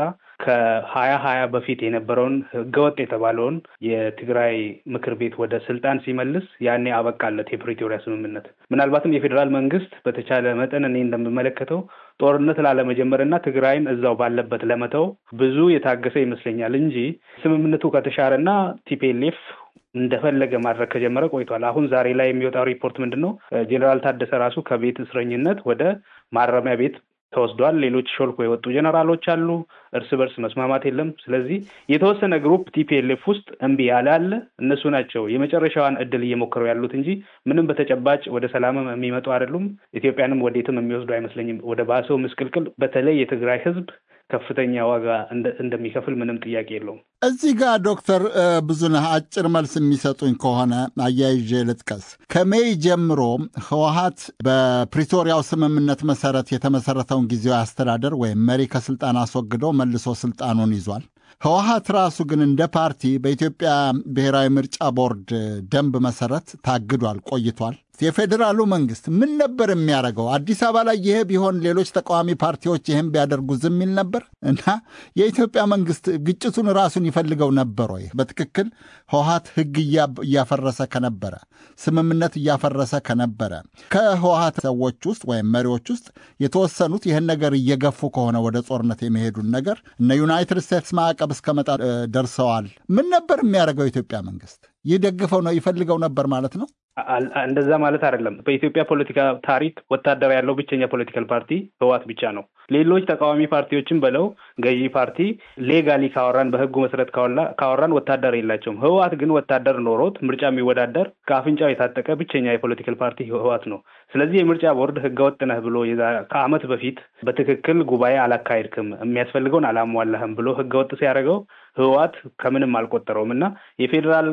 S6: ከሀያ ሀያ በፊት የነበረውን ህገወጥ የተባለውን የትግራይ ምክር ቤት ወደ ስልጣን ሲመልስ ያኔ አበቃለት የፕሪቶሪያ ስምምነት። ምናልባትም የፌዴራል መንግስት በተቻለ መጠን እኔ እንደምመለከተው ጦርነት ላለመጀመር እና ትግራይን እዛው ባለበት ለመተው ብዙ የታገሰ ይመስለኛል እንጂ ስምምነቱ ከተሻረና ቲፒኤልኤፍ እንደፈለገ ማድረግ ከጀመረ ቆይቷል። አሁን ዛሬ ላይ የሚወጣው ሪፖርት ምንድን ነው? ጄኔራል ታደሰ ራሱ ከቤት እስረኝነት ወደ ማረሚያ ቤት ተወስዷል። ሌሎች ሾልኮ የወጡ ጀነራሎች አሉ። እርስ በርስ መስማማት የለም። ስለዚህ የተወሰነ ግሩፕ ቲፒኤልኤፍ ውስጥ እምቢ ያለ አለ። እነሱ ናቸው የመጨረሻዋን እድል እየሞከሩ ያሉት እንጂ ምንም በተጨባጭ ወደ ሰላምም የሚመጡ አይደሉም። ኢትዮጵያንም ወዴትም የሚወስዱ አይመስለኝም። ወደ ባሰው ምስቅልቅል በተለይ የትግራይ ህዝብ ከፍተኛ ዋጋ እንደሚከፍል ምንም ጥያቄ የለውም።
S4: እዚህ ጋር ዶክተር ብዙነህ አጭር መልስ የሚሰጡኝ ከሆነ አያይዤ ልጥቀስ። ከሜይ ጀምሮ ህወሀት በፕሪቶሪያው ስምምነት መሰረት የተመሰረተውን ጊዜያዊ አስተዳደር ወይም መሪ ከስልጣን አስወግዶ መልሶ ስልጣኑን ይዟል። ህወሀት ራሱ ግን እንደ ፓርቲ በኢትዮጵያ ብሔራዊ ምርጫ ቦርድ ደንብ መሰረት ታግዷል ቆይቷል። የፌዴራሉ መንግስት ምን ነበር የሚያደርገው? አዲስ አበባ ላይ ይሄ ቢሆን ሌሎች ተቃዋሚ ፓርቲዎች ይህን ቢያደርጉ ዝም ይል ነበር እና የኢትዮጵያ መንግስት ግጭቱን ራሱን ይፈልገው ነበር ወይ? በትክክል ህወሀት ህግ እያፈረሰ ከነበረ ስምምነት እያፈረሰ ከነበረ ከህወሀት ሰዎች ውስጥ ወይም መሪዎች ውስጥ የተወሰኑት ይህን ነገር እየገፉ ከሆነ ወደ ጦርነት የሚሄዱን ነገር እነ ዩናይትድ ስቴትስ ማዕቀብ እስከመጣ ደርሰዋል። ምን ነበር የሚያደርገው የኢትዮጵያ መንግስት? ይደግፈው ነው ይፈልገው ነበር ማለት ነው?
S6: እንደዛ ማለት አይደለም። በኢትዮጵያ ፖለቲካ ታሪክ ወታደር ያለው ብቸኛ ፖለቲካል ፓርቲ ህወሓት ብቻ ነው። ሌሎች ተቃዋሚ ፓርቲዎችን በለው ገዢ ፓርቲ ሌጋሊ ካወራን በህጉ መሰረት ካወራን ወታደር የላቸውም። ህወሓት ግን ወታደር ኖሮት ምርጫ የሚወዳደር ከአፍንጫው የታጠቀ ብቸኛ የፖለቲካል ፓርቲ ህወሓት ነው። ስለዚህ የምርጫ ቦርድ ህገወጥ ነህ ብሎ ከአመት በፊት በትክክል ጉባኤ አላካሄድክም፣ የሚያስፈልገውን አላሟላህም ብሎ ህገወጥ ሲያደርገው ህወሓት ከምንም አልቆጠረውም እና የፌዴራል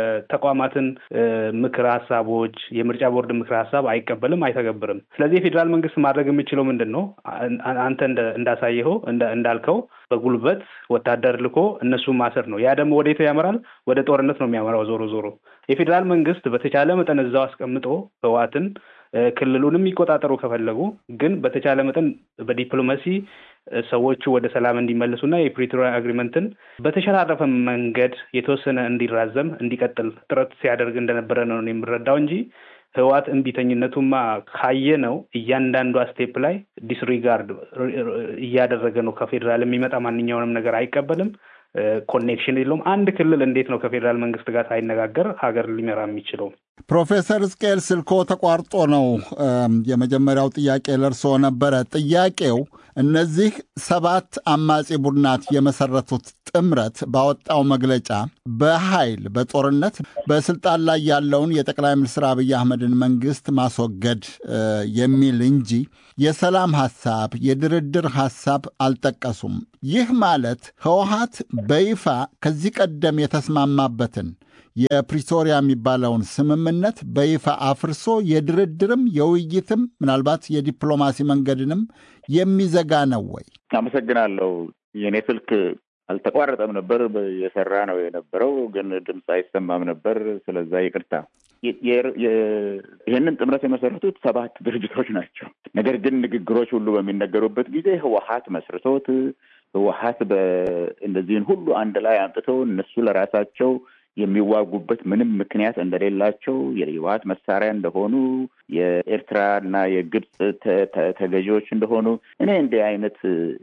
S6: ተቋማትን ምክር ሀሳቦች የምርጫ ቦርድ ምክር ሀሳብ አይቀበልም፣ አይተገብርም። ስለዚህ የፌዴራል መንግስት ማድረግ የሚችለው ምንድን ነው? አንተ እንዳሳየኸው እንዳልከው በጉልበት ወታደር ልኮ እነሱን ማሰር ነው። ያ ደግሞ ወዴት ያመራል? ወደ ጦርነት ነው የሚያመራው። ዞሮ ዞሮ የፌዴራል መንግስት በተቻለ መጠን እዛው አስቀምጦ ህወሓትን ክልሉንም የሚቆጣጠሩ ከፈለጉ ግን በተቻለ መጠን በዲፕሎማሲ ሰዎቹ ወደ ሰላም እንዲመለሱና የፕሪቶሪያ አግሪመንትን በተሸራረፈ መንገድ የተወሰነ እንዲራዘም እንዲቀጥል ጥረት ሲያደርግ እንደነበረ ነው የምረዳው እንጂ ህወሓት እምቢተኝነቱማ ካየ ነው እያንዳንዷ ስቴፕ ላይ ዲስሪጋርድ እያደረገ ነው። ከፌዴራል የሚመጣ ማንኛውንም ነገር አይቀበልም። ኮኔክሽን የለውም። አንድ ክልል እንዴት ነው ከፌዴራል መንግስት ጋር ሳይነጋገር ሀገር ሊመራ የሚችለው?
S4: ፕሮፌሰር ሕዝቅኤል ስልኮ ተቋርጦ ነው። የመጀመሪያው ጥያቄ ለእርስዎ ነበረ። ጥያቄው እነዚህ ሰባት አማጺ ቡድናት የመሰረቱት ጥምረት ባወጣው መግለጫ በኃይል በጦርነት በስልጣን ላይ ያለውን የጠቅላይ ሚኒስትር አብይ አህመድን መንግስት ማስወገድ የሚል እንጂ የሰላም ሐሳብ፣ የድርድር ሐሳብ አልጠቀሱም። ይህ ማለት ህወሀት በይፋ ከዚህ ቀደም የተስማማበትን የፕሪቶሪያ የሚባለውን ስምምነት በይፋ አፍርሶ የድርድርም የውይይትም ምናልባት የዲፕሎማሲ መንገድንም የሚዘጋ ነው ወይ?
S5: አመሰግናለሁ። የእኔ ስልክ አልተቋረጠም ነበር፣ የሰራ ነው የነበረው፣ ግን ድምፅ አይሰማም ነበር። ስለዛ ይቅርታ። ይህንን ጥምረት የመሰረቱት ሰባት ድርጅቶች ናቸው። ነገር ግን ንግግሮች ሁሉ በሚነገሩበት ጊዜ ህወሀት መስርቶት ህወሀት በእነዚህን ሁሉ አንድ ላይ አምጥተው እነሱ ለራሳቸው የሚዋጉበት ምንም ምክንያት እንደሌላቸው የህወሀት መሳሪያ እንደሆኑ የኤርትራ እና የግብፅ ተገዢዎች እንደሆኑ እኔ እንዲህ አይነት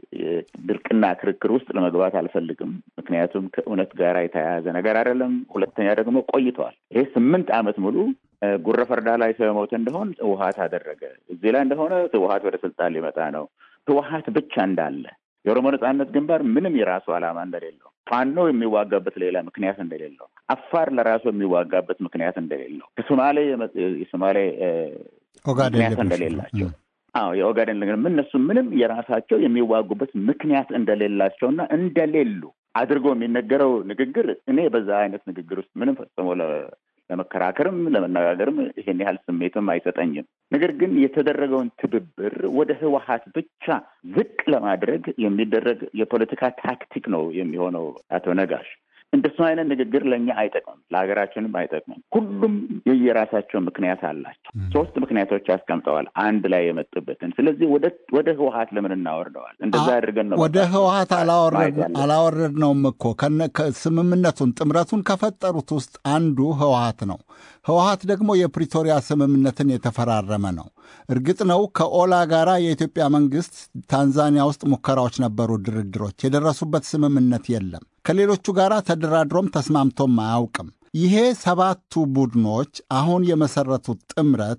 S5: ድርቅና ክርክር ውስጥ ለመግባት አልፈልግም። ምክንያቱም ከእውነት ጋር የተያያዘ ነገር አይደለም። ሁለተኛ ደግሞ ቆይተዋል። ይሄ ስምንት ዓመት ሙሉ ጉረፈርዳ ላይ ሰው የሞተ እንደሆን ህወሀት አደረገ። እዚህ ላይ እንደሆነ ህወሀት ወደ ስልጣን ሊመጣ ነው። ህወሀት ብቻ እንዳለ የኦሮሞ ነጻነት ግንባር ምንም የራሱ ዓላማ እንደሌለው ፋኖ የሚዋጋበት ሌላ ምክንያት እንደሌለው አፋር ለራሱ የሚዋጋበት ምክንያት እንደሌለው ከሶማሌ የሶማሌ ምክንያት እንደሌላቸው አዎ የኦጋዴን እነሱ ምንም የራሳቸው የሚዋጉበት ምክንያት እንደሌላቸውና እንደሌሉ አድርጎ የሚነገረው ንግግር እኔ በዛ አይነት ንግግር ውስጥ ምንም ፈጽሞ ለመከራከርም ለመነጋገርም ይሄን ያህል ስሜትም አይሰጠኝም። ነገር ግን የተደረገውን ትብብር ወደ ህወሀት ብቻ ዝቅ ለማድረግ የሚደረግ የፖለቲካ ታክቲክ ነው የሚሆነው። አቶ ነጋሽ እንደሱ አይነት ንግግር ለእኛ አይጠቅምም፣ ለሀገራችንም አይጠቅምም። ሁሉም የየራሳቸው ምክንያት አላቸው። ሶስት ምክንያቶች አስቀምጠዋል አንድ ላይ የመጡበትን። ስለዚህ ወደ ህወሀት ለምን እናወርደዋል? እንደዛ አድርገን ነው
S4: ወደ ህወሀት አላወረድነውም እኮ ስምምነቱን ጥምረቱን ከፈጠሩት ውስጥ አንዱ ህወሀት ነው። ህወሀት ደግሞ የፕሪቶሪያ ስምምነትን የተፈራረመ ነው። እርግጥ ነው ከኦላ ጋር የኢትዮጵያ መንግስት ታንዛኒያ ውስጥ ሙከራዎች ነበሩ፣ ድርድሮች የደረሱበት ስምምነት የለም። ከሌሎቹ ጋር ተደራድሮም ተስማምቶም አያውቅም። ይሄ ሰባቱ ቡድኖች አሁን የመሰረቱት ጥምረት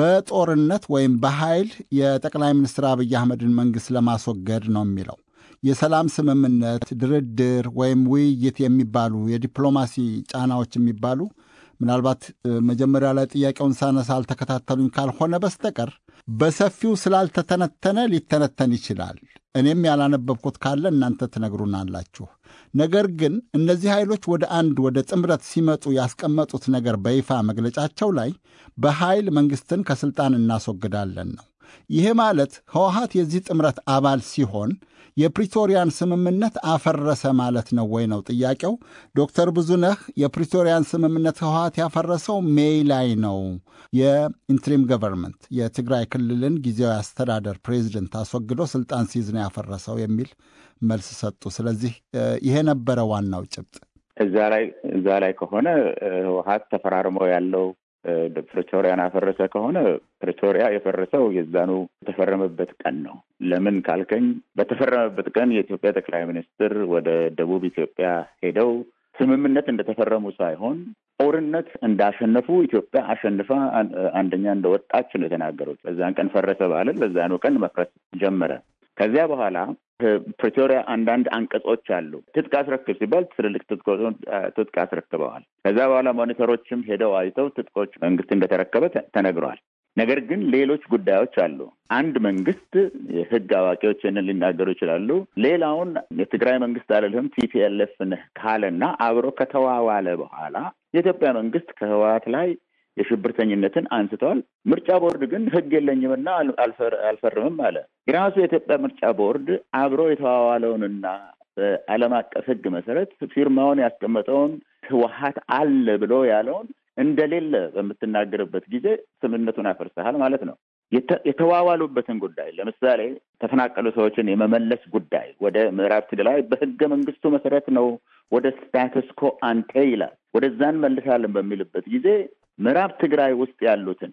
S4: በጦርነት ወይም በኃይል የጠቅላይ ሚኒስትር አብይ አህመድን መንግሥት ለማስወገድ ነው የሚለው የሰላም ስምምነት፣ ድርድር ወይም ውይይት የሚባሉ የዲፕሎማሲ ጫናዎች የሚባሉ ምናልባት መጀመሪያ ላይ ጥያቄውን ሳነሳ አልተከታተሉኝ ካልሆነ በስተቀር በሰፊው ስላልተተነተነ ሊተነተን ይችላል። እኔም ያላነበብኩት ካለ እናንተ ትነግሩናላችሁ። ነገር ግን እነዚህ ኃይሎች ወደ አንድ ወደ ጥምረት ሲመጡ ያስቀመጡት ነገር በይፋ መግለጫቸው ላይ በኃይል መንግሥትን ከሥልጣን እናስወግዳለን ነው። ይሄ ማለት ህወሀት የዚህ ጥምረት አባል ሲሆን የፕሪቶሪያን ስምምነት አፈረሰ ማለት ነው ወይ ነው ጥያቄው። ዶክተር ብዙነህ የፕሪቶሪያን ስምምነት ህወሀት ያፈረሰው ሜይ ላይ ነው። የኢንትሪም ገቨርንመንት የትግራይ ክልልን ጊዜያዊ አስተዳደር ፕሬዚደንት አስወግዶ ስልጣን ሲይዝ ነው ያፈረሰው የሚል መልስ ሰጡ። ስለዚህ ይሄ ነበረ ዋናው ጭብጥ።
S5: እዛ ላይ እዛ ላይ ከሆነ ህወሀት ተፈራርሞ ያለው ፕሪቶሪያን አፈረሰ ከሆነ ፕሪቶሪያ የፈረሰው የዛኑ የተፈረመበት ቀን ነው። ለምን ካልከኝ በተፈረመበት ቀን የኢትዮጵያ ጠቅላይ ሚኒስትር ወደ ደቡብ ኢትዮጵያ ሄደው ስምምነት እንደተፈረሙ ሳይሆን ጦርነት እንዳሸነፉ ኢትዮጵያ አሸንፋ አንደኛ እንደወጣች ነው የተናገሩት። በዛን ቀን ፈረሰ ባለን በዛኑ ቀን መፍረስ ጀመረ። ከዚያ በኋላ ፕሪቶሪያ አንዳንድ አንቀጾች አሉ። ትጥቅ አስረክብ ሲባል ትልልቅ ትጥቅ አስረክበዋል። ከዛ በኋላ ሞኒተሮችም ሄደው አይተው ትጥቆች መንግስት እንደተረከበ ተነግሯል። ነገር ግን ሌሎች ጉዳዮች አሉ። አንድ መንግስት የህግ አዋቂዎች ይህንን ሊናገሩ ይችላሉ። ሌላውን የትግራይ መንግስት አልልህም ቲፒኤልኤፍ ነህ ካለና አብሮ ከተዋዋለ በኋላ የኢትዮጵያ መንግስት ከህወሓት ላይ የሽብርተኝነትን አንስተዋል። ምርጫ ቦርድ ግን ህግ የለኝምና አልፈርምም አለ። የራሱ የኢትዮጵያ ምርጫ ቦርድ አብሮ የተዋዋለውንና በዓለም አቀፍ ህግ መሰረት ፊርማውን ያስቀመጠውን ህወሓት አለ ብሎ ያለውን እንደሌለ በምትናገርበት ጊዜ ስምምነቱን አፈርሰሃል ማለት ነው። የተዋዋሉበትን ጉዳይ ለምሳሌ ተፈናቀሉ ሰዎችን የመመለስ ጉዳይ ወደ ምዕራብ ትግራይ በህገ መንግስቱ መሰረት ነው ወደ ስታተስ ኮ አንቴ ይላል። ወደዛን መልሳለን በሚልበት ጊዜ ምዕራብ ትግራይ ውስጥ ያሉትን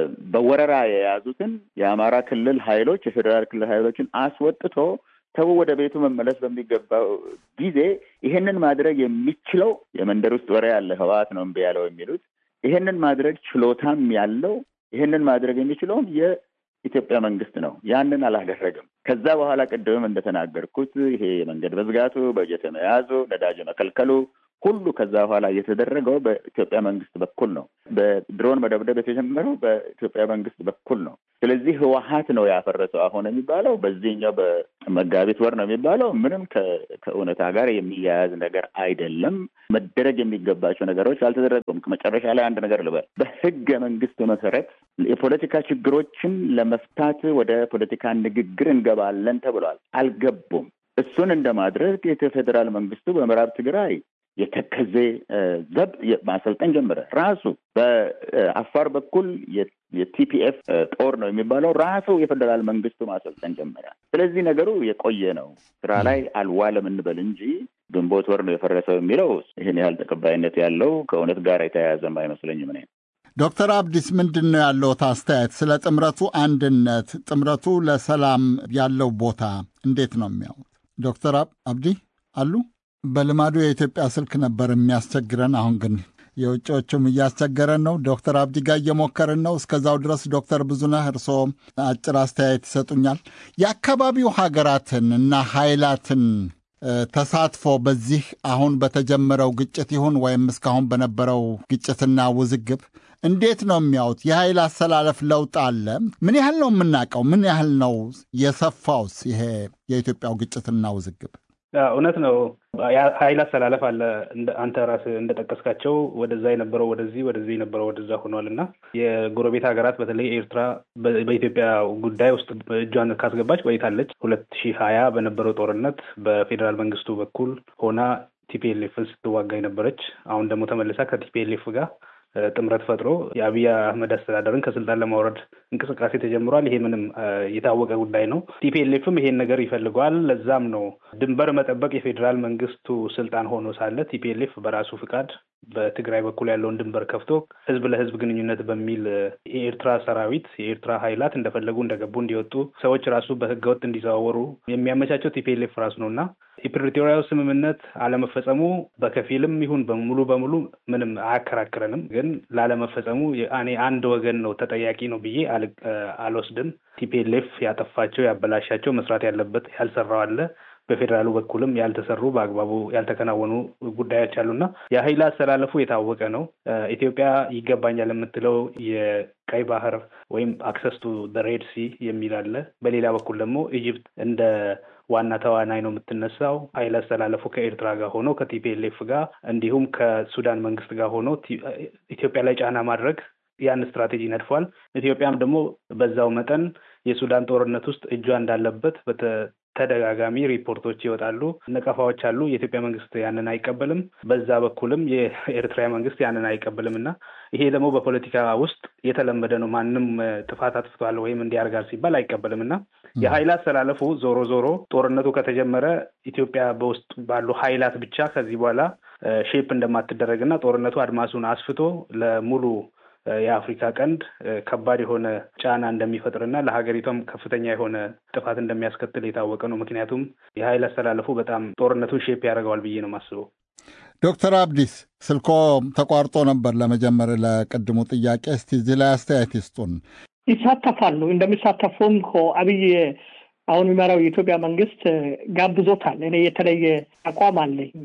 S5: በወረራ የያዙትን የአማራ ክልል ኃይሎች የፌዴራል ክልል ኃይሎችን አስወጥቶ ሰው ወደ ቤቱ መመለስ በሚገባው ጊዜ ይሄንን ማድረግ የሚችለው የመንደር ውስጥ ወሬ ያለ ህወሓት ነው እምቢ ያለው የሚሉት ይሄንን ማድረግ ችሎታም ያለው ይሄንን ማድረግ የሚችለውም የኢትዮጵያ መንግስት ነው። ያንን አላደረግም። ከዛ በኋላ ቅድምም እንደተናገርኩት ይሄ የመንገድ መዝጋቱ፣ በጀት መያዙ፣ ነዳጅ መከልከሉ ሁሉ ከዛ በኋላ እየተደረገው በኢትዮጵያ መንግስት በኩል ነው። በድሮን መደብደብ የተጀመረው በኢትዮጵያ መንግስት በኩል ነው። ስለዚህ ህወሀት ነው ያፈረሰው አሁን የሚባለው በዚህኛው በመጋቢት ወር ነው የሚባለው ምንም ከእውነታ ጋር የሚያያዝ ነገር አይደለም። መደረግ የሚገባቸው ነገሮች አልተደረጉም። መጨረሻ ላይ አንድ ነገር ልበል። በህገ መንግስቱ መሰረት የፖለቲካ ችግሮችን ለመፍታት ወደ ፖለቲካ ንግግር እንገባለን ተብሏል። አልገቡም። እሱን እንደማድረግ የፌዴራል መንግስቱ በምዕራብ ትግራይ የተከዜ ዘብ ማሰልጠን ጀመረ። ራሱ በአፋር በኩል የቲፒኤፍ ጦር ነው የሚባለው ራሱ የፌዴራል መንግስቱ ማሰልጠን ጀመረ። ስለዚህ ነገሩ የቆየ ነው፣ ስራ ላይ አልዋለም እንበል እንጂ ግንቦት ወር ነው የፈረሰው የሚለው ይህን ያህል ተቀባይነት ያለው ከእውነት ጋር የተያያዘም አይመስለኝም። እኔ
S4: ዶክተር አብዲስ ምንድን ነው ያለዎት አስተያየት ስለ ጥምረቱ አንድነት፣ ጥምረቱ ለሰላም ያለው ቦታ እንዴት ነው የሚያዩት? ዶክተር አብዲ አሉ? በልማዱ የኢትዮጵያ ስልክ ነበር የሚያስቸግረን። አሁን ግን የውጭዎቹም እያስቸገረን ነው። ዶክተር አብዲ ጋር እየሞከርን ነው። እስከዛው ድረስ ዶክተር ብዙነህ እርስዎ አጭር አስተያየት ይሰጡኛል። የአካባቢው ሀገራትን እና ኃይላትን ተሳትፎ በዚህ አሁን በተጀመረው ግጭት ይሁን ወይም እስካሁን በነበረው ግጭትና ውዝግብ እንዴት ነው የሚያዩት? የኃይል አሰላለፍ ለውጥ አለ? ምን ያህል ነው የምናውቀው? ምን ያህል ነው የሰፋውስ ይሄ የኢትዮጵያው ግጭትና ውዝግብ?
S6: እውነት ነው። ኃይል አሰላለፍ አለ። አንተ ራስህ እንደጠቀስካቸው ወደዛ የነበረው ወደዚህ፣ ወደዚህ የነበረው ወደዛ ሆኗል እና የጎረቤት ሀገራት በተለይ ኤርትራ በኢትዮጵያ ጉዳይ ውስጥ እጇን ካስገባች ቆይታለች። ሁለት ሺህ ሀያ በነበረው ጦርነት በፌዴራል መንግስቱ በኩል ሆና ቲፒኤልኤፍን ስትዋጋ የነበረች አሁን ደግሞ ተመልሳ ከቲፒኤልኤፍ ጋር ጥምረት ፈጥሮ የአብይ አህመድ አስተዳደርን ከስልጣን ለማውረድ እንቅስቃሴ ተጀምሯል። ይሄ ምንም የታወቀ ጉዳይ ነው። ቲፒኤልኤፍም ይሄን ነገር ይፈልገዋል። ለዛም ነው ድንበር መጠበቅ የፌዴራል መንግስቱ ስልጣን ሆኖ ሳለ ቲፒኤልኤፍ በራሱ ፍቃድ በትግራይ በኩል ያለውን ድንበር ከፍቶ ህዝብ ለህዝብ ግንኙነት በሚል የኤርትራ ሰራዊት የኤርትራ ኃይላት እንደፈለጉ እንደገቡ እንዲወጡ ሰዎች ራሱ በህገወጥ እንዲዘዋወሩ የሚያመቻቸው ቲፒኤልኤፍ ራሱ ነው እና የፕሪቶሪያው ስምምነት አለመፈጸሙ በከፊልም ይሁን በሙሉ በሙሉ ምንም አያከራክረንም። ግን ላለመፈጸሙ እኔ አንድ ወገን ነው ተጠያቂ ነው ብዬ አልወስድም። ቲፒኤልኤፍ ያጠፋቸው ያበላሻቸው መስራት ያለበት ያልሰራው አለ በፌዴራሉ በኩልም ያልተሰሩ በአግባቡ ያልተከናወኑ ጉዳዮች አሉና የኃይል አሰላለፉ የታወቀ ነው። ኢትዮጵያ ይገባኛል የምትለው የቀይ ባህር ወይም አክሰስ ቱ ሬድ ሲ የሚል አለ። በሌላ በኩል ደግሞ ኢጅፕት እንደ ዋና ተዋናይ ነው የምትነሳው። ኃይል አስተላለፉ ከኤርትራ ጋር ሆኖ ከቲፒኤልኤፍ ጋር እንዲሁም ከሱዳን መንግስት ጋር ሆኖ ኢትዮጵያ ላይ ጫና ማድረግ ያን ስትራቴጂ ነድፏል። ኢትዮጵያም ደግሞ በዛው መጠን የሱዳን ጦርነት ውስጥ እጇ እንዳለበት ተደጋጋሚ ሪፖርቶች ይወጣሉ፣ ነቀፋዎች አሉ። የኢትዮጵያ መንግስት ያንን አይቀበልም። በዛ በኩልም የኤርትራ መንግስት ያንን አይቀበልም እና ይሄ ደግሞ በፖለቲካ ውስጥ የተለመደ ነው። ማንም ጥፋት አጥፍቷል ወይም እንዲያርጋል ሲባል አይቀበልም እና የኃይል አስተላለፉ ዞሮ ዞሮ ጦርነቱ ከተጀመረ ኢትዮጵያ በውስጥ ባሉ ኃይላት ብቻ ከዚህ በኋላ ሼፕ እንደማትደረግና ጦርነቱ አድማሱን አስፍቶ ለሙሉ የአፍሪካ ቀንድ ከባድ የሆነ ጫና እንደሚፈጥርና ለሀገሪቷም ከፍተኛ የሆነ ጥፋት እንደሚያስከትል የታወቀ ነው። ምክንያቱም የኃይል አስተላለፉ በጣም ጦርነቱን ሼፕ ያደርገዋል ብዬ ነው የማስበው።
S4: ዶክተር አብዲስ ስልኮ ተቋርጦ ነበር ለመጀመር ለቅድሙ ጥያቄ። እስቲ እዚህ ላይ አስተያየት ይስጡን።
S7: ይሳተፋሉ። እንደሚሳተፉም እኮ አብይ አሁን የሚመራው የኢትዮጵያ መንግስት ጋብዞታል። እኔ የተለየ አቋም አለኝ።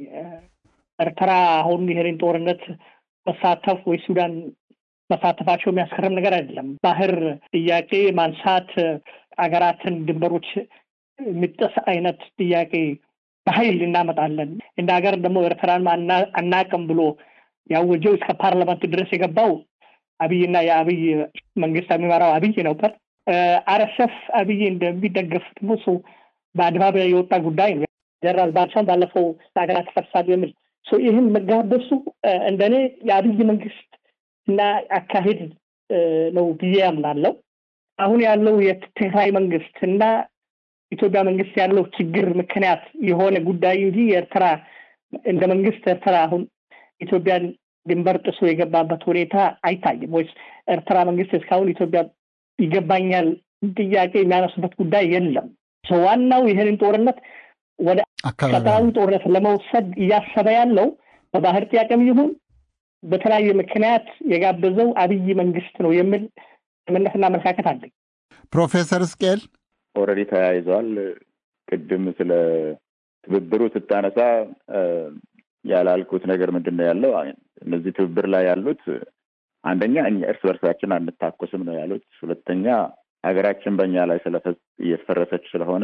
S7: ኤርትራ አሁን ይህንን ጦርነት መሳተፍ ወይ ሱዳን መሳተፋቸው የሚያስገርም ነገር አይደለም። ባህር ጥያቄ ማንሳት አገራትን ድንበሮች የሚጥስ አይነት ጥያቄ በኃይል እናመጣለን እንደ ሀገር ደግሞ ኤርትራን አናቅም ብሎ ያወጀው እስከ ፓርላመንት ድረስ የገባው አብይና የአብይ መንግስት የሚመራው አብይ ነበር። አረሰፍ አብይ እንደሚደገፍ ደግሞ እሱ በአደባባይ የወጣ ጉዳይ ነው። ጀነራል ባልቻን ባለፈው ሀገራት ይፈርሳሉ የሚል ይህን መጋበሱ እንደኔ የአብይ መንግስት እና አካሄድ ነው ብዬ ያምናለው። አሁን ያለው የትግራይ መንግስት እና ኢትዮጵያ መንግስት ያለው ችግር ምክንያት የሆነ ጉዳይ እንጂ የኤርትራ እንደ መንግስት ኤርትራ አሁን ኢትዮጵያን ድንበር ጥሶ የገባበት ሁኔታ አይታይም። ወይስ ኤርትራ መንግስት እስካሁን ኢትዮጵያ ይገባኛል ጥያቄ የሚያነሱበት ጉዳይ የለም። ዋናው ይህንን ጦርነት ወደ ቀጠናዊ ጦርነት ለመውሰድ እያሰበ ያለው በባህር ጥያቄም ይሁን በተለያየ ምክንያት የጋበዘው አብይ መንግስት ነው የሚል እምነትና አመለካከት አለኝ።
S4: ፕሮፌሰር እስቄል
S5: ኦልሬዲ ተያይዘዋል። ቅድም ስለ ትብብሩ ስታነሳ ያላልኩት ነገር ምንድን ነው ያለው? እነዚህ ትብብር ላይ ያሉት አንደኛ እኛ እርስ በርሳችን አንታኮስም ነው ያሉት። ሁለተኛ ሀገራችን በእኛ ላይ ስለፈ እየፈረሰች ስለሆነ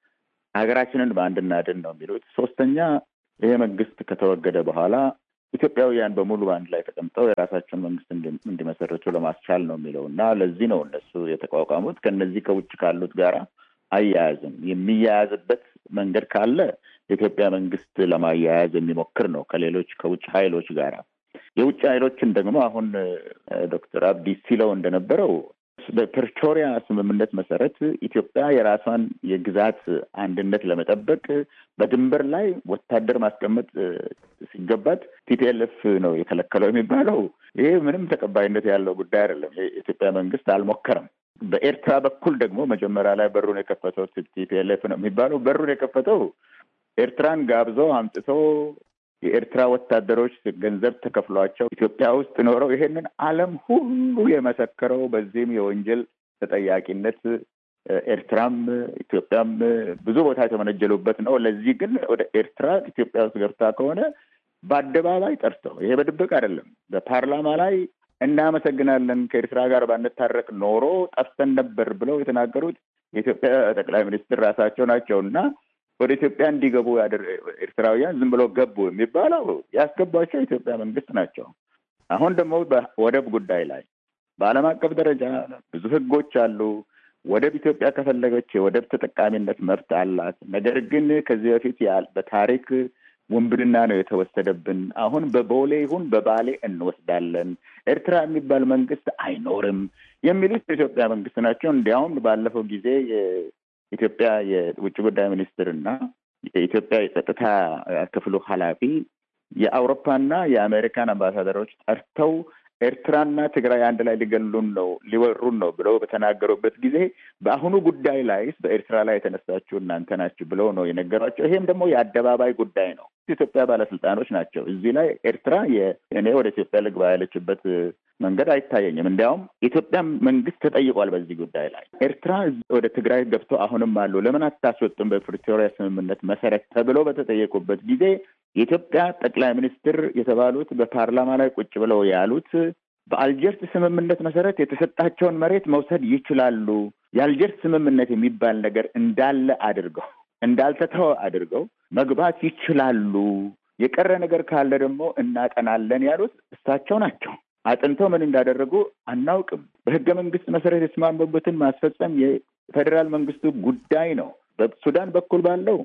S5: ሀገራችንን በአንድ እናድን ነው የሚሉት። ሶስተኛ ይሄ መንግስት ከተወገደ በኋላ ኢትዮጵያውያን በሙሉ በአንድ ላይ ተቀምጠው የራሳቸውን መንግስት እንዲመሰርቱ ለማስቻል ነው የሚለው እና ለዚህ ነው እነሱ የተቋቋሙት። ከነዚህ ከውጭ ካሉት ጋር አያያዝም። የሚያያዝበት መንገድ ካለ የኢትዮጵያ መንግስት ለማያያዝ የሚሞክር ነው ከሌሎች ከውጭ ኃይሎች ጋር። የውጭ ኃይሎችን ደግሞ አሁን ዶክተር አብዲ ሲለው እንደነበረው በፕሪቶሪያ ስምምነት መሰረት ኢትዮጵያ የራሷን የግዛት አንድነት ለመጠበቅ በድንበር ላይ ወታደር ማስቀመጥ ሲገባት ቲፒኤልኤፍ ነው የከለከለው የሚባለው ይሄ ምንም ተቀባይነት ያለው ጉዳይ አይደለም። የኢትዮጵያ መንግስት አልሞከረም። በኤርትራ በኩል ደግሞ መጀመሪያ ላይ በሩን የከፈተው ቲፒኤልኤፍ ነው የሚባለው። በሩን የከፈተው ኤርትራን ጋብዞ አምጥቶ የኤርትራ ወታደሮች ገንዘብ ተከፍሏቸው ኢትዮጵያ ውስጥ ኖረው ይሄንን ዓለም ሁሉ የመሰከረው በዚህም የወንጀል ተጠያቂነት ኤርትራም ኢትዮጵያም ብዙ ቦታ የተመነጀሉበት ነው። ለዚህ ግን ወደ ኤርትራ ኢትዮጵያ ውስጥ ገብታ ከሆነ በአደባባይ ጠርተው ይሄ በድብቅ አይደለም፣ በፓርላማ ላይ እናመሰግናለን ከኤርትራ ጋር ባንታረቅ ኖሮ ጠፍተን ነበር ብለው የተናገሩት የኢትዮጵያ ጠቅላይ ሚኒስትር ራሳቸው ናቸው እና ወደ ኢትዮጵያ እንዲገቡ ኤርትራውያን ዝም ብለው ገቡ የሚባለው ያስገቧቸው የኢትዮጵያ መንግስት ናቸው። አሁን ደግሞ በወደብ ጉዳይ ላይ በዓለም አቀፍ ደረጃ ብዙ ህጎች አሉ። ወደብ ኢትዮጵያ ከፈለገች የወደብ ተጠቃሚነት መብት አላት። ነገር ግን ከዚህ በፊት በታሪክ ውንብድና ነው የተወሰደብን። አሁን በቦሌ ይሁን በባሌ እንወስዳለን። ኤርትራ የሚባል መንግስት አይኖርም የሚሉት የኢትዮጵያ መንግስት ናቸው። እንዲያውም ባለፈው ጊዜ የኢትዮጵያ የውጭ ጉዳይ ሚኒስትር እና የኢትዮጵያ የጸጥታ ክፍሉ ኃላፊ የአውሮፓና የአሜሪካን አምባሳደሮች ጠርተው ኤርትራና ትግራይ አንድ ላይ ሊገሉን ነው ሊወሩን ነው ብለው በተናገሩበት ጊዜ በአሁኑ ጉዳይ ላይ በኤርትራ ላይ የተነሳችሁ እናንተ ናችሁ ብለው ነው የነገሯቸው። ይሄም ደግሞ የአደባባይ ጉዳይ ነው። ኢትዮጵያ ባለስልጣኖች ናቸው። እዚህ ላይ ኤርትራ እኔ ወደ ኢትዮጵያ ልግባ ያለችበት መንገድ አይታየኝም። እንዲያውም የኢትዮጵያ መንግስት ተጠይቋል በዚህ ጉዳይ ላይ ኤርትራ ወደ ትግራይ ገብተው አሁንም አሉ ለምን አታስወጡም በፕሪቶሪያ ስምምነት መሰረት ተብለው በተጠየቁበት ጊዜ የኢትዮጵያ ጠቅላይ ሚኒስትር የተባሉት በፓርላማ ላይ ቁጭ ብለው ያሉት በአልጀርስ ስምምነት መሰረት የተሰጣቸውን መሬት መውሰድ ይችላሉ። የአልጀርስ ስምምነት የሚባል ነገር እንዳለ አድርገው እንዳልተተወ አድርገው መግባት ይችላሉ። የቀረ ነገር ካለ ደግሞ እናጠናለን ያሉት እሳቸው ናቸው። አጥንተው ምን እንዳደረጉ አናውቅም። በህገ መንግስት መሰረት የተስማሙበትን ማስፈጸም የፌዴራል መንግስቱ ጉዳይ ነው። በሱዳን በኩል ባለው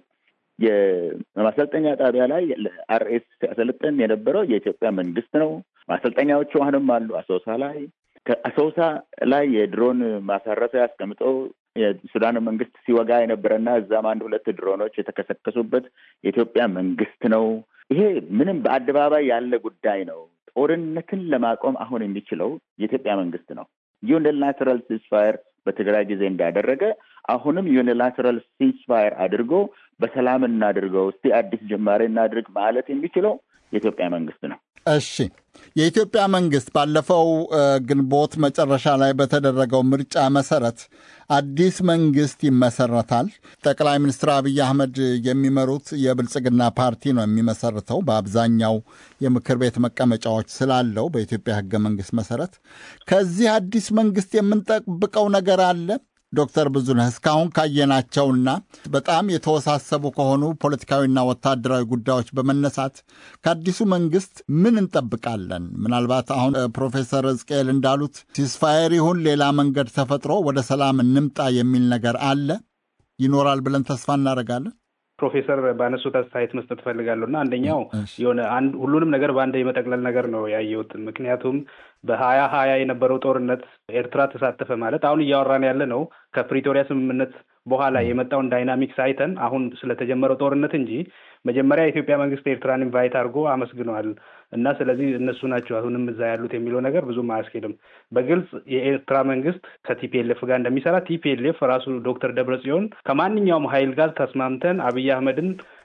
S5: የማሰልጠኛ ጣቢያ ላይ አርኤስ ሲያሰለጥን የነበረው የኢትዮጵያ መንግስት ነው። ማሰልጠኛዎቹ አሁንም አሉ። አሶሳ ላይ ከአሶሳ ላይ የድሮን ማሳረፊያ አስቀምጠው የሱዳን መንግስት ሲወጋ የነበረና እዛም አንድ ሁለት ድሮኖች የተከሰከሱበት የኢትዮጵያ መንግስት ነው። ይሄ ምንም በአደባባይ ያለ ጉዳይ ነው። ጦርነትን ለማቆም አሁን የሚችለው የኢትዮጵያ መንግስት ነው። ዩኒላተራል ሲስፋየር በትግራይ ጊዜ እንዳደረገ አሁንም ዩኒላተራል ሲስፋየር አድርጎ በሰላም እናድርገው፣ እስቲ አዲስ ጅማሬ እናድርግ ማለት የሚችለው የኢትዮጵያ መንግስት ነው።
S4: እሺ፣ የኢትዮጵያ መንግስት ባለፈው ግንቦት መጨረሻ ላይ በተደረገው ምርጫ መሰረት አዲስ መንግስት ይመሰረታል። ጠቅላይ ሚኒስትር አብይ አህመድ የሚመሩት የብልጽግና ፓርቲ ነው የሚመሰርተው በአብዛኛው የምክር ቤት መቀመጫዎች ስላለው በኢትዮጵያ ህገ መንግስት መሰረት። ከዚህ አዲስ መንግስት የምንጠብቀው ነገር አለ? ዶክተር ብዙነህ እስካሁን ካየናቸውና በጣም የተወሳሰቡ ከሆኑ ፖለቲካዊና ወታደራዊ ጉዳዮች በመነሳት ከአዲሱ መንግስት ምን እንጠብቃለን? ምናልባት አሁን ፕሮፌሰር ሕዝቅኤል እንዳሉት ሲስፋየር ይሁን ሌላ መንገድ ተፈጥሮ ወደ ሰላም እንምጣ የሚል ነገር አለ ይኖራል ብለን ተስፋ እናደርጋለን።
S6: ፕሮፌሰር ባነሱት አስተያየት መስጠት እፈልጋለሁ እና አንደኛው የሆነ አንድ ሁሉንም ነገር በአንድ የመጠቅለል ነገር ነው ያየሁት። ምክንያቱም በሀያ ሀያ የነበረው ጦርነት ኤርትራ ተሳተፈ ማለት አሁን እያወራን ያለ ነው ከፕሪቶሪያ ስምምነት በኋላ የመጣውን ዳይናሚክስ አይተን አሁን ስለተጀመረው ጦርነት እንጂ መጀመሪያ የኢትዮጵያ መንግስት ኤርትራን ኢንቫይት አድርጎ አመስግነዋል እና ስለዚህ እነሱ ናቸው አሁንም እዛ ያሉት የሚለው ነገር ብዙም አያስኬድም። በግልጽ የኤርትራ መንግስት ከቲፒኤልኤፍ ጋር እንደሚሰራ ቲፒኤልኤፍ ራሱ ዶክተር ደብረጽዮን ከማንኛውም ሀይል ጋር ተስማምተን አብይ አህመድን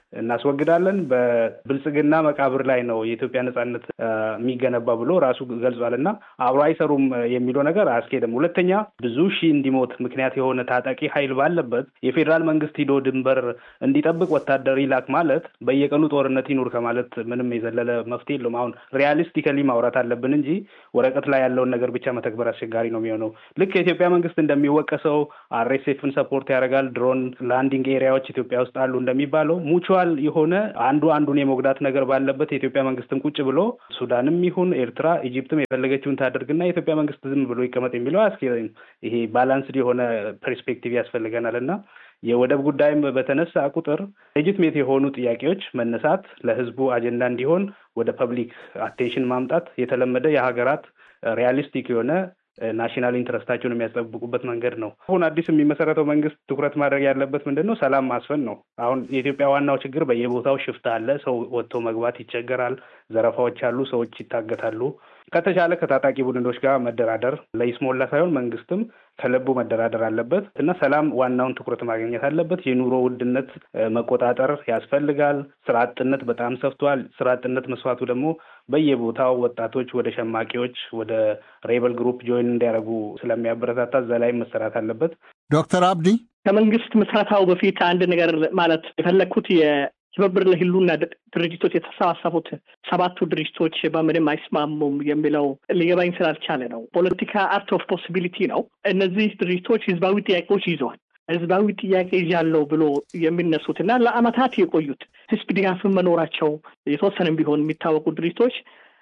S6: እናስወግዳለን፣ በብልጽግና መቃብር ላይ ነው የኢትዮጵያ ነጻነት የሚገነባ ብሎ ራሱ ገልጿል እና አብሮ አይሰሩም የሚለው ነገር አያስኬድም። ሁለተኛ ብዙ ሺህ እንዲሞት ምክንያት የሆነ ታጣቂ ኃይል ባለበት የፌዴራል መንግስት ሂዶ ድንበር እንዲጠብቅ ወታደር ይላክ ማለት በየቀኑ ጦርነት ይኑር ከማለት ምንም የዘለለ መፍትሄ የለውም። አሁን ሪያሊስቲካሊ ማውራት አለብን እንጂ ወረቀት ላይ ያለውን ነገር ብቻ መተግበር አስቸጋሪ ነው የሚሆነው። ልክ የኢትዮጵያ መንግስት እንደሚወቀሰው አርኤስኤፍን ሰፖርት ያደርጋል፣ ድሮን ላንዲንግ ኤሪያዎች ኢትዮጵያ ውስጥ አሉ እንደሚባለው ሙቹዋል የሆነ አንዱ አንዱን የመጉዳት ነገር ባለበት የኢትዮጵያ መንግስትም ቁጭ ብሎ ሱዳንም ይሁን ኤርትራ፣ ኢጂፕትም የፈለገችውን ታደርግና የኢትዮጵያ መንግስት ዝም ብሎ ይቀመጥ የሚለው አያስኬድም። ይሄ ባላንስድ የሆነ ፐርስፔክቲቭ ያስፈልገናል እና የወደብ ጉዳይም በተነሳ ቁጥር ሌጂትሜት የሆኑ ጥያቄዎች መነሳት ለህዝቡ አጀንዳ እንዲሆን ወደ ፐብሊክ አቴንሽን ማምጣት የተለመደ የሀገራት ሪያሊስቲክ የሆነ ናሽናል ኢንትረስታቸውን የሚያስጠብቁበት መንገድ ነው። አሁን አዲስ የሚመሰረተው መንግስት ትኩረት ማድረግ ያለበት ምንድን ነው? ሰላም ማስፈን ነው። አሁን የኢትዮጵያ ዋናው ችግር በየቦታው ሽፍታ አለ። ሰው ወጥቶ መግባት ይቸገራል። ዘረፋዎች አሉ። ሰዎች ይታገታሉ። ከተቻለ ከታጣቂ ቡድኖች ጋር መደራደር ለይስሞላ ሳይሆን መንግስትም ከልቡ መደራደር አለበት እና ሰላም ዋናውን ትኩረት ማግኘት አለበት። የኑሮ ውድነት መቆጣጠር ያስፈልጋል። ስራ አጥነት በጣም ሰፍቷል። ስራ አጥነት መስፋቱ ደግሞ በየቦታው ወጣቶች ወደ ሸማቂዎች፣ ወደ ሬበል ግሩፕ ጆይን እንዲያደርጉ ስለሚያበረታታ እዛ ላይ መሰራት አለበት።
S4: ዶክተር አብዲ
S7: ከመንግስት ምስረታው በፊት አንድ ነገር ማለት የፈለግኩት ትብብር ለህሉና ድርጅቶች የተሰባሰቡት ሰባቱ ድርጅቶች በምንም አይስማሙም የሚለው ሊገባኝ ስላልቻለ ነው። ፖለቲካ አርት ኦፍ ፖሲቢሊቲ ነው። እነዚህ ድርጅቶች ህዝባዊ ጥያቄዎች ይዘዋል። ህዝባዊ ጥያቄ ይዣለሁ ብሎ የሚነሱት እና ለአመታት የቆዩት ህዝብ ድጋፍን መኖራቸው የተወሰነም ቢሆን የሚታወቁ ድርጅቶች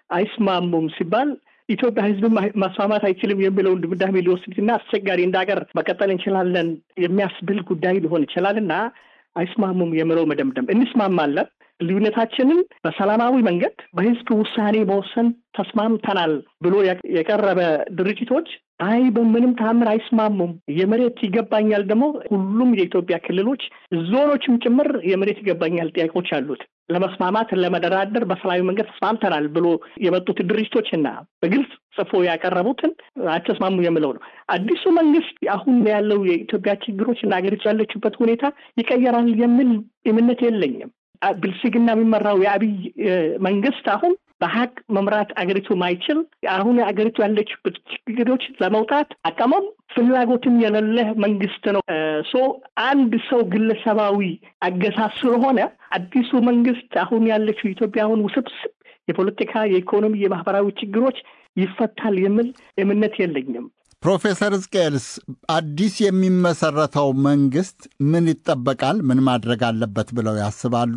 S7: አይስማሙም ሲባል ኢትዮጵያ ህዝብን ማስማማት አይችልም የሚለውን ድምዳሜ ሊወስድና አስቸጋሪ እንደ ሀገር መቀጠል እንችላለን የሚያስብል ጉዳይ ሊሆን ይችላል እና አይስማሙም የምለው መደምደም እንስማማለን። ልዩነታችንን በሰላማዊ መንገድ በህዝብ ውሳኔ መወሰን ተስማምተናል ብሎ የቀረበ ድርጅቶች አይ በምንም ተአምር አይስማሙም፣ የመሬት ይገባኛል ደግሞ ሁሉም የኢትዮጵያ ክልሎች ዞኖችም ጭምር የመሬት ይገባኛል ጥያቄዎች አሉት። ለመስማማት ለመደራደር በሰላማዊ መንገድ ተስማምተናል ብሎ የመጡት ድርጅቶችና በግልጽ ጽፎ ያቀረቡትን አተስማሙ የምለው ነው። አዲሱ መንግስት አሁን ያለው የኢትዮጵያ ችግሮች እና ሀገሪቱ ያለችበት ሁኔታ ይቀየራል የሚል እምነት የለኝም። ብልጽግና የሚመራው የአብይ መንግስት አሁን በሀቅ መምራት አገሪቱ ማይችል አሁን አገሪቱ ያለችበት ችግሮች ለመውጣት አቅሙም ፍላጎትም የሌለ መንግስት ነው። ሶ አንድ ሰው ግለሰባዊ አገሳስ ስለሆነ አዲሱ መንግስት አሁን ያለችው ኢትዮጵያ አሁን ውስብስብ የፖለቲካ፣ የኢኮኖሚ፣ የማህበራዊ ችግሮች ይፈታል የሚል እምነት የለኝም።
S4: ፕሮፌሰር ሕዝቅኤልስ አዲስ የሚመሰረተው መንግስት ምን ይጠበቃል? ምን ማድረግ አለበት ብለው ያስባሉ?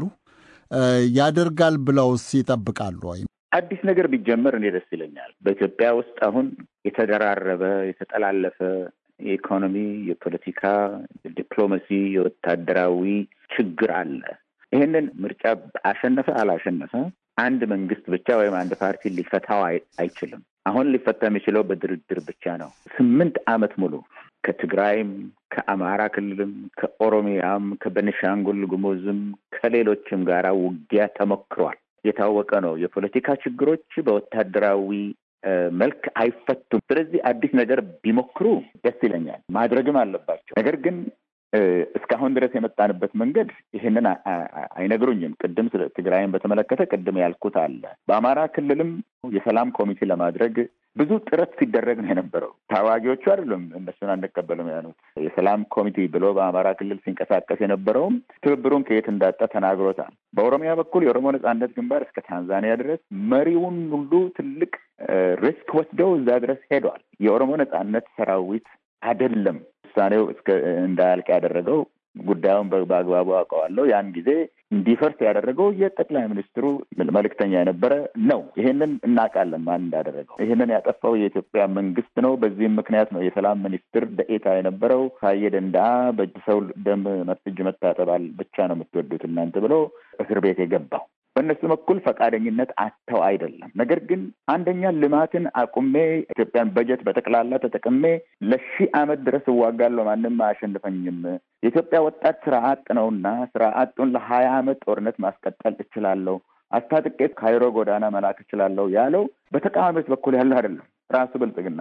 S4: ያደርጋል ብለውስ ይጠብቃሉ? ወይም
S5: አዲስ ነገር ቢጀመር እኔ ደስ ይለኛል። በኢትዮጵያ ውስጥ አሁን የተደራረበ የተጠላለፈ የኢኮኖሚ፣ የፖለቲካ፣ የዲፕሎማሲ፣ የወታደራዊ ችግር አለ። ይህንን ምርጫ አሸነፈ አላሸነፈ አንድ መንግስት ብቻ ወይም አንድ ፓርቲ ሊፈታው አይችልም። አሁን ሊፈታ የሚችለው በድርድር ብቻ ነው። ስምንት ዓመት ሙሉ ከትግራይም ከአማራ ክልልም ከኦሮሚያም ከቤኒሻንጉል ጉሙዝም ከሌሎችም ጋራ ውጊያ ተሞክሯል። የታወቀ ነው። የፖለቲካ ችግሮች በወታደራዊ መልክ አይፈቱም። ስለዚህ አዲስ ነገር ቢሞክሩ ደስ ይለኛል። ማድረግም አለባቸው። ነገር ግን እስካሁን ድረስ የመጣንበት መንገድ ይህንን አይነግሩኝም። ቅድም ስለ ትግራይን በተመለከተ ቅድም ያልኩት አለ። በአማራ ክልልም የሰላም ኮሚቴ ለማድረግ ብዙ ጥረት ሲደረግ ነው የነበረው። ታዋጊዎቹ አይደሉም እነሱን አንቀበልም ያሉት። የሰላም ኮሚቴ ብሎ በአማራ ክልል ሲንቀሳቀስ የነበረውም ትብብሩን ከየት እንዳጣ ተናግሮታል። በኦሮሚያ በኩል የኦሮሞ ነጻነት ግንባር እስከ ታንዛኒያ ድረስ መሪውን ሁሉ ትልቅ ሪስክ ወስደው እዛ ድረስ ሄዷል። የኦሮሞ ነጻነት ሰራዊት አይደለም ውሳኔው እስከ እንዳያልቅ ያደረገው ጉዳዩን በአግባቡ አውቀዋለሁ። ያን ጊዜ እንዲፈርስ ያደረገው የጠቅላይ ሚኒስትሩ መልእክተኛ የነበረ ነው። ይሄንን እናውቃለን ማን እንዳደረገው። ይሄንን ያጠፋው የኢትዮጵያ መንግስት ነው። በዚህም ምክንያት ነው የሰላም ሚኒስትር ደኤታ የነበረው ታዬ ደንደአ በእጅ ሰው ደም እጅ መታጠባል ብቻ ነው የምትወዱት እናንተ ብሎ እስር ቤት የገባው በእነሱ በኩል ፈቃደኝነት አጥተው አይደለም። ነገር ግን አንደኛ ልማትን አቁሜ ኢትዮጵያን በጀት በጠቅላላ ተጠቅሜ ለሺህ ዓመት ድረስ እዋጋለሁ፣ ማንም አያሸንፈኝም። የኢትዮጵያ ወጣት ስራ አጥ ነውና ስራ አጡን ለሀያ ዓመት ጦርነት ማስቀጠል እችላለሁ፣ አስታጥቄ ካይሮ ጎዳና መላክ እችላለሁ ያለው በተቃዋሚዎች በኩል ያለው አይደለም፣ ራሱ ብልጽግና ነው።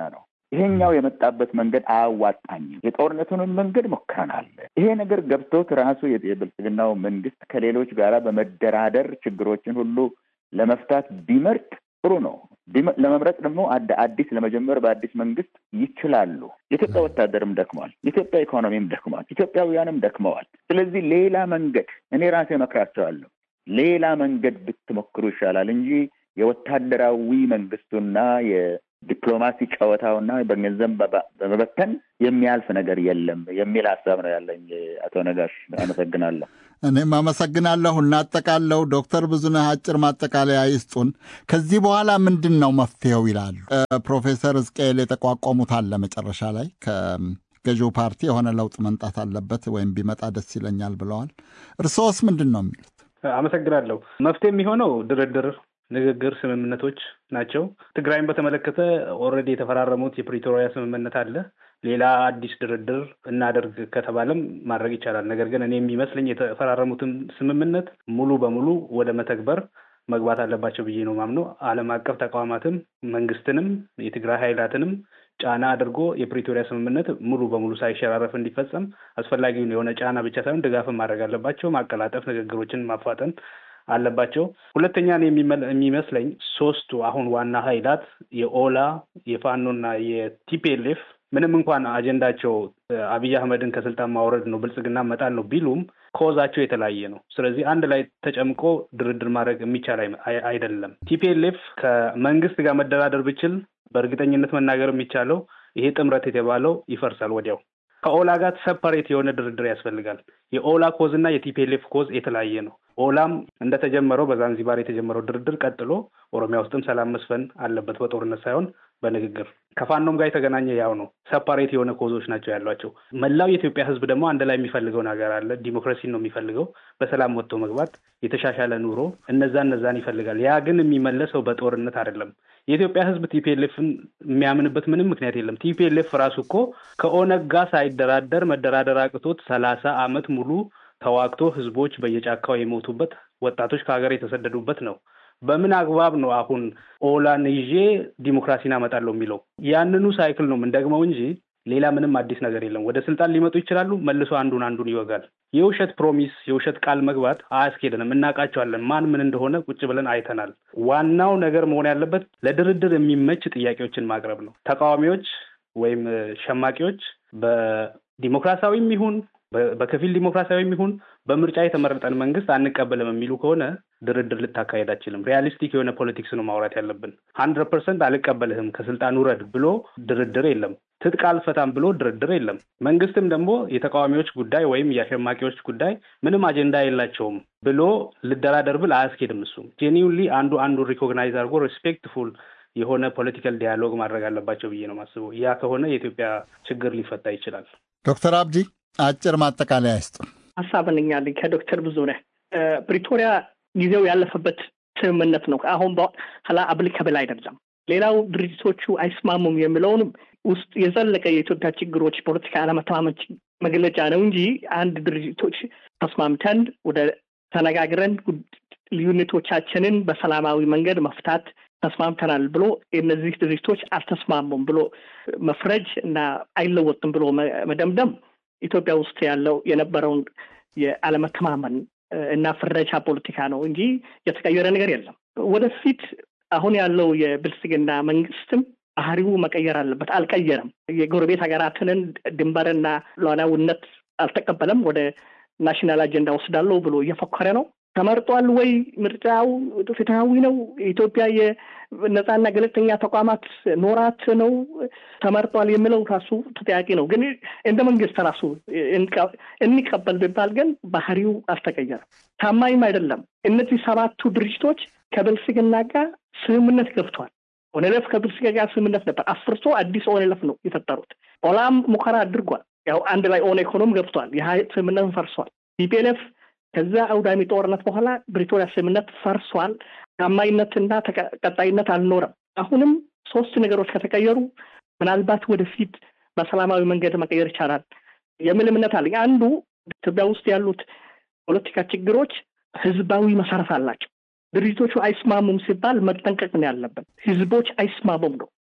S5: ይሄኛው የመጣበት መንገድ አያዋጣኝም፣ የጦርነቱንም መንገድ ሞክረናል። ይሄ ነገር ገብቶት ራሱ የብልጽግናው መንግስት ከሌሎች ጋራ በመደራደር ችግሮችን ሁሉ ለመፍታት ቢመርጥ ጥሩ ነው። ለመምረጥ ደግሞ አዲስ ለመጀመር በአዲስ መንግስት ይችላሉ። የኢትዮጵያ ወታደርም ደክመዋል። የኢትዮጵያ ኢኮኖሚም ደክመዋል። ኢትዮጵያውያንም ደክመዋል። ስለዚህ ሌላ መንገድ እኔ ራሴ እመክራቸዋለሁ። ሌላ መንገድ ብትሞክሩ ይሻላል እንጂ የወታደራዊ መንግስቱና የዲፕሎማሲ ጨዋታውና በገንዘብ በመበተን የሚያልፍ ነገር የለም የሚል ሀሳብ ነው ያለኝ። አቶ ነጋሽ አመሰግናለሁ።
S4: እኔም አመሰግናለሁ። እናጠቃለው። ዶክተር ብዙነህ አጭር ማጠቃለያ ይስጡን። ከዚህ በኋላ ምንድን ነው መፍትሄው ይላሉ ፕሮፌሰር ሕዝቅኤል የጠቋቋሙት አለ መጨረሻ ላይ ከገዢው ፓርቲ የሆነ ለውጥ መምጣት አለበት ወይም ቢመጣ ደስ ይለኛል ብለዋል። እርስዎስ ምንድን ነው የሚሉት?
S6: አመሰግናለሁ። መፍትሄ የሚሆነው ድርድር፣ ንግግር፣ ስምምነቶች ናቸው። ትግራይን በተመለከተ ኦልሬዲ የተፈራረሙት የፕሪቶሪያ ስምምነት አለ። ሌላ አዲስ ድርድር እናደርግ ከተባለም ማድረግ ይቻላል። ነገር ግን እኔ የሚመስለኝ የተፈራረሙትን ስምምነት ሙሉ በሙሉ ወደ መተግበር መግባት አለባቸው ብዬ ነው ማምነው። ዓለም አቀፍ ተቋማትም መንግስትንም የትግራይ ኃይላትንም ጫና አድርጎ የፕሪቶሪያ ስምምነት ሙሉ በሙሉ ሳይሸራረፍ እንዲፈጸም አስፈላጊውን የሆነ ጫና ብቻ ሳይሆን ድጋፍን ማድረግ አለባቸው። ማቀላጠፍ፣ ንግግሮችን ማፋጠን አለባቸው። ሁለተኛ የሚመስለኝ ሶስቱ አሁን ዋና ኃይላት የኦላ የፋኖና የቲፒኤልኤፍ ምንም እንኳን አጀንዳቸው አብይ አህመድን ከስልጣን ማውረድ ነው፣ ብልጽግና መጣል ነው ቢሉም ኮዛቸው የተለያየ ነው። ስለዚህ አንድ ላይ ተጨምቆ ድርድር ማድረግ የሚቻል አይደለም። ቲፒኤልኤፍ ከመንግስት ጋር መደራደር ብችል በእርግጠኝነት መናገር የሚቻለው ይሄ ጥምረት የተባለው ይፈርሳል ወዲያው። ከኦላ ጋር ሰፓሬት የሆነ ድርድር ያስፈልጋል። የኦላ ኮዝ እና የቲፒኤልኤፍ ኮዝ የተለያየ ነው። ኦላም እንደተጀመረው በዛንዚባር የተጀመረው ድርድር ቀጥሎ ኦሮሚያ ውስጥም ሰላም መስፈን አለበት፣ በጦርነት ሳይሆን በንግግር ከፋኖም ጋር የተገናኘ ያው ነው። ሰፓሬት የሆነ ኮዞች ናቸው ያሏቸው። መላው የኢትዮጵያ ሕዝብ ደግሞ አንድ ላይ የሚፈልገው ነገር አለ። ዲሞክራሲን ነው የሚፈልገው፣ በሰላም ወጥቶ መግባት፣ የተሻሻለ ኑሮ፣ እነዛ እነዛን ይፈልጋል። ያ ግን የሚመለሰው በጦርነት አይደለም። የኢትዮጵያ ሕዝብ ቲፒኤልኤፍን የሚያምንበት ምንም ምክንያት የለም። ቲፒኤልኤፍ ራሱ እኮ ከኦነግ ጋር ሳይደራደር መደራደር አቅቶት ሰላሳ አመት ሙሉ ተዋግቶ ህዝቦች በየጫካው የሞቱበት ወጣቶች ከሀገር የተሰደዱበት ነው። በምን አግባብ ነው አሁን ኦላን ይዤ ዲሞክራሲን አመጣለሁ የሚለው? ያንኑ ሳይክል ነው የምንደግመው እንጂ ሌላ ምንም አዲስ ነገር የለም። ወደ ስልጣን ሊመጡ ይችላሉ፣ መልሶ አንዱን አንዱን ይወጋል። የውሸት ፕሮሚስ፣ የውሸት ቃል መግባት አያስኬደንም። እናውቃቸዋለን፣ ማን ምን እንደሆነ ቁጭ ብለን አይተናል። ዋናው ነገር መሆን ያለበት ለድርድር የሚመች ጥያቄዎችን ማቅረብ ነው። ተቃዋሚዎች ወይም ሸማቂዎች በዲሞክራሲያዊም ይሁን በከፊል ዲሞክራሲያዊም ይሁን በምርጫ የተመረጠን መንግስት አንቀበልም የሚሉ ከሆነ ድርድር ልታካሄድ አችልም። ሪያሊስቲክ የሆነ ፖለቲክስ ነው ማውራት ያለብን። ሀንድረድ ፐርሰንት አልቀበልህም ከስልጣን ውረድ ብሎ ድርድር የለም። ትጥቅ አልፈታም ብሎ ድርድር የለም። መንግስትም ደግሞ የተቃዋሚዎች ጉዳይ ወይም የአሸማቂዎች ጉዳይ ምንም አጀንዳ የላቸውም ብሎ ልደራደር ብል አያስኬድም። እሱም ጄኒውንሊ አንዱ አንዱ ሪኮግናይዝ አድርጎ ሪስፔክትፉል የሆነ ፖለቲካል ዲያሎግ ማድረግ አለባቸው ብዬ ነው ማስበው። ያ ከሆነ የኢትዮጵያ ችግር ሊፈታ ይችላል።
S4: ዶክተር አብዲ አጭር ማጠቃለያ ይስጡ።
S7: ሀሳብ እንኛለኝ ከዶክተር ብዙነህ ፕሪቶሪያ ጊዜው ያለፈበት ስምምነት ነው። አሁን በኋላ አፕሊካብል አይደለም። ሌላው ድርጅቶቹ አይስማሙም የሚለውን ውስጥ የዘለቀ የኢትዮጵያ ችግሮች ፖለቲካ አለመተማመን መግለጫ ነው እንጂ አንድ ድርጅቶች ተስማምተን ወደ ተነጋግረን ልዩነቶቻችንን በሰላማዊ መንገድ መፍታት ተስማምተናል ብሎ እነዚህ ድርጅቶች አልተስማሙም ብሎ መፍረጅ እና አይለወጥም ብሎ መደምደም ኢትዮጵያ ውስጥ ያለው የነበረውን የአለመተማመን እና ፍረጃ ፖለቲካ ነው እንጂ የተቀየረ ነገር የለም። ወደፊት አሁን ያለው የብልጽግና መንግስትም ባህሪው መቀየር አለበት። አልቀየረም። የጎረቤት ሀገራትንን ድንበርና ሉዓላዊነት አልተቀበለም። ወደ ናሽናል አጀንዳ ወስዳለሁ ብሎ እየፎከረ ነው። ተመርጧል ወይ? ምርጫው ፍትሐዊ ነው? ኢትዮጵያ የነጻና ገለልተኛ ተቋማት ኖራት ነው ተመርጧል የሚለው ራሱ ተጠያቂ ነው። ግን እንደ መንግስት ራሱ እንቀበል ቢባል ግን ባህሪው አልተቀየረም፣ ታማኝም አይደለም። እነዚህ ሰባቱ ድርጅቶች ከብልጽግና ጋር ስምምነት ገብቷል። ኦነለፍ ከብልጽግና ጋር ስምምነት ነበር። አፍርሶ አዲስ ኦነለፍ ነው የፈጠሩት። ኦላም ሙከራ አድርጓል። ያው አንድ ላይ ኦነ ኢኮኖሚ ገብቷል። ይህ ስምምነት ፈርሷል። ቲፒኤልኤፍ ከዛ አውዳሚ ጦርነት በኋላ ብሪቶሪያ ስምምነት ፈርሷል። ታማኝነትና ቀጣይነት አልኖረም። አሁንም ሶስት ነገሮች ከተቀየሩ ምናልባት ወደፊት በሰላማዊ መንገድ መቀየር ይቻላል የሚል እምነት አለኝ። አንዱ ኢትዮጵያ ውስጥ ያሉት ፖለቲካ ችግሮች ህዝባዊ መሰረት አላቸው። ድርጅቶቹ አይስማሙም ሲባል መጠንቀቅ ነው ያለብን። ህዝቦች አይስማሙም ነው።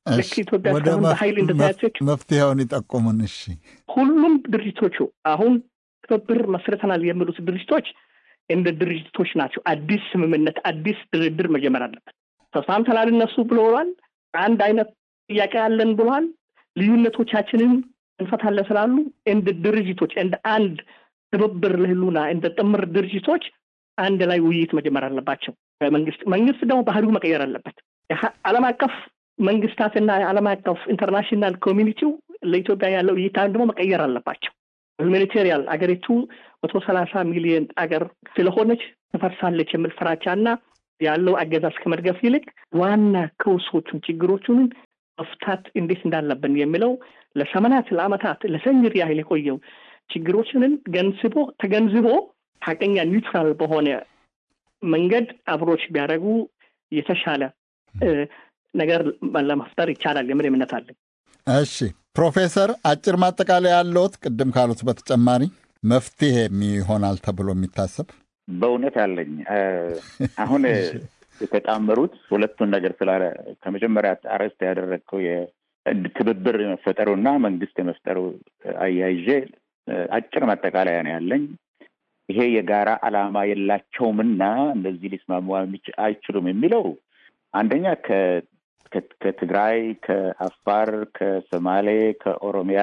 S7: ልክ ኢትዮጵያ እስካሁን በኃይል እንደተያዘች
S4: መፍትሄውን ይጠቁሙን። እሺ
S7: ሁሉም ድርጅቶቹ አሁን ትብብር መስርተናል የሚሉት ድርጅቶች እንደ ድርጅቶች ናቸው። አዲስ ስምምነት፣ አዲስ ድርድር መጀመር አለበት። ተስማምተናል እነሱ ብለዋል። አንድ አይነት ጥያቄ አለን ብለዋል። ልዩነቶቻችንን እንፈታለን ስላሉ እንደ ድርጅቶች እንደ አንድ ትብብር ለህሉና እንደ ጥምር ድርጅቶች አንድ ላይ ውይይት መጀመር አለባቸው። መንግስት መንግስት ደግሞ ባህሪው መቀየር አለበት። ዓለም አቀፍ መንግስታትና የዓለም አቀፍ ኢንተርናሽናል ኮሚኒቲው ለኢትዮጵያ ያለው እይታ ደግሞ መቀየር አለባቸው። ሁማኒቴሪያን አገሪቱ መቶ ሰላሳ ሚሊዮን አገር ስለሆነች ትፈርሳለች የሚል ፍራቻና ያለው አገዛዝ ከመድገፍ ይልቅ ዋና ከውሶቹን ችግሮቹን መፍታት እንዴት እንዳለብን የሚለው ለሰመናት ለአመታት ለሰንጅር ያህል የቆየው ችግሮችንን ገንዝቦ ተገንዝቦ ሀቀኛ ኒውትራል በሆነ መንገድ አብሮች ቢያደርጉ የተሻለ ነገር ለመፍጠር ይቻላል የሚል እምነት አለኝ።
S4: እሺ ፕሮፌሰር አጭር ማጠቃለያ ያለዎት ቅድም ካሉት በተጨማሪ መፍትሄ ይሆናል ተብሎ የሚታሰብ
S5: በእውነት አለኝ። አሁን የተጣመሩት ሁለቱን ነገር ስላለ ከመጀመሪያ አርዕስት ያደረግከው ትብብር የመፈጠሩና መንግስት የመፍጠሩ አያይዤ አጭር ማጠቃለያ ነው ያለኝ። ይሄ የጋራ ዓላማ የላቸውምና እንደዚህ ሊስማሙ አይችሉም የሚለው አንደኛ ከትግራይ፣ ከአፋር፣ ከሶማሌ፣ ከኦሮሚያ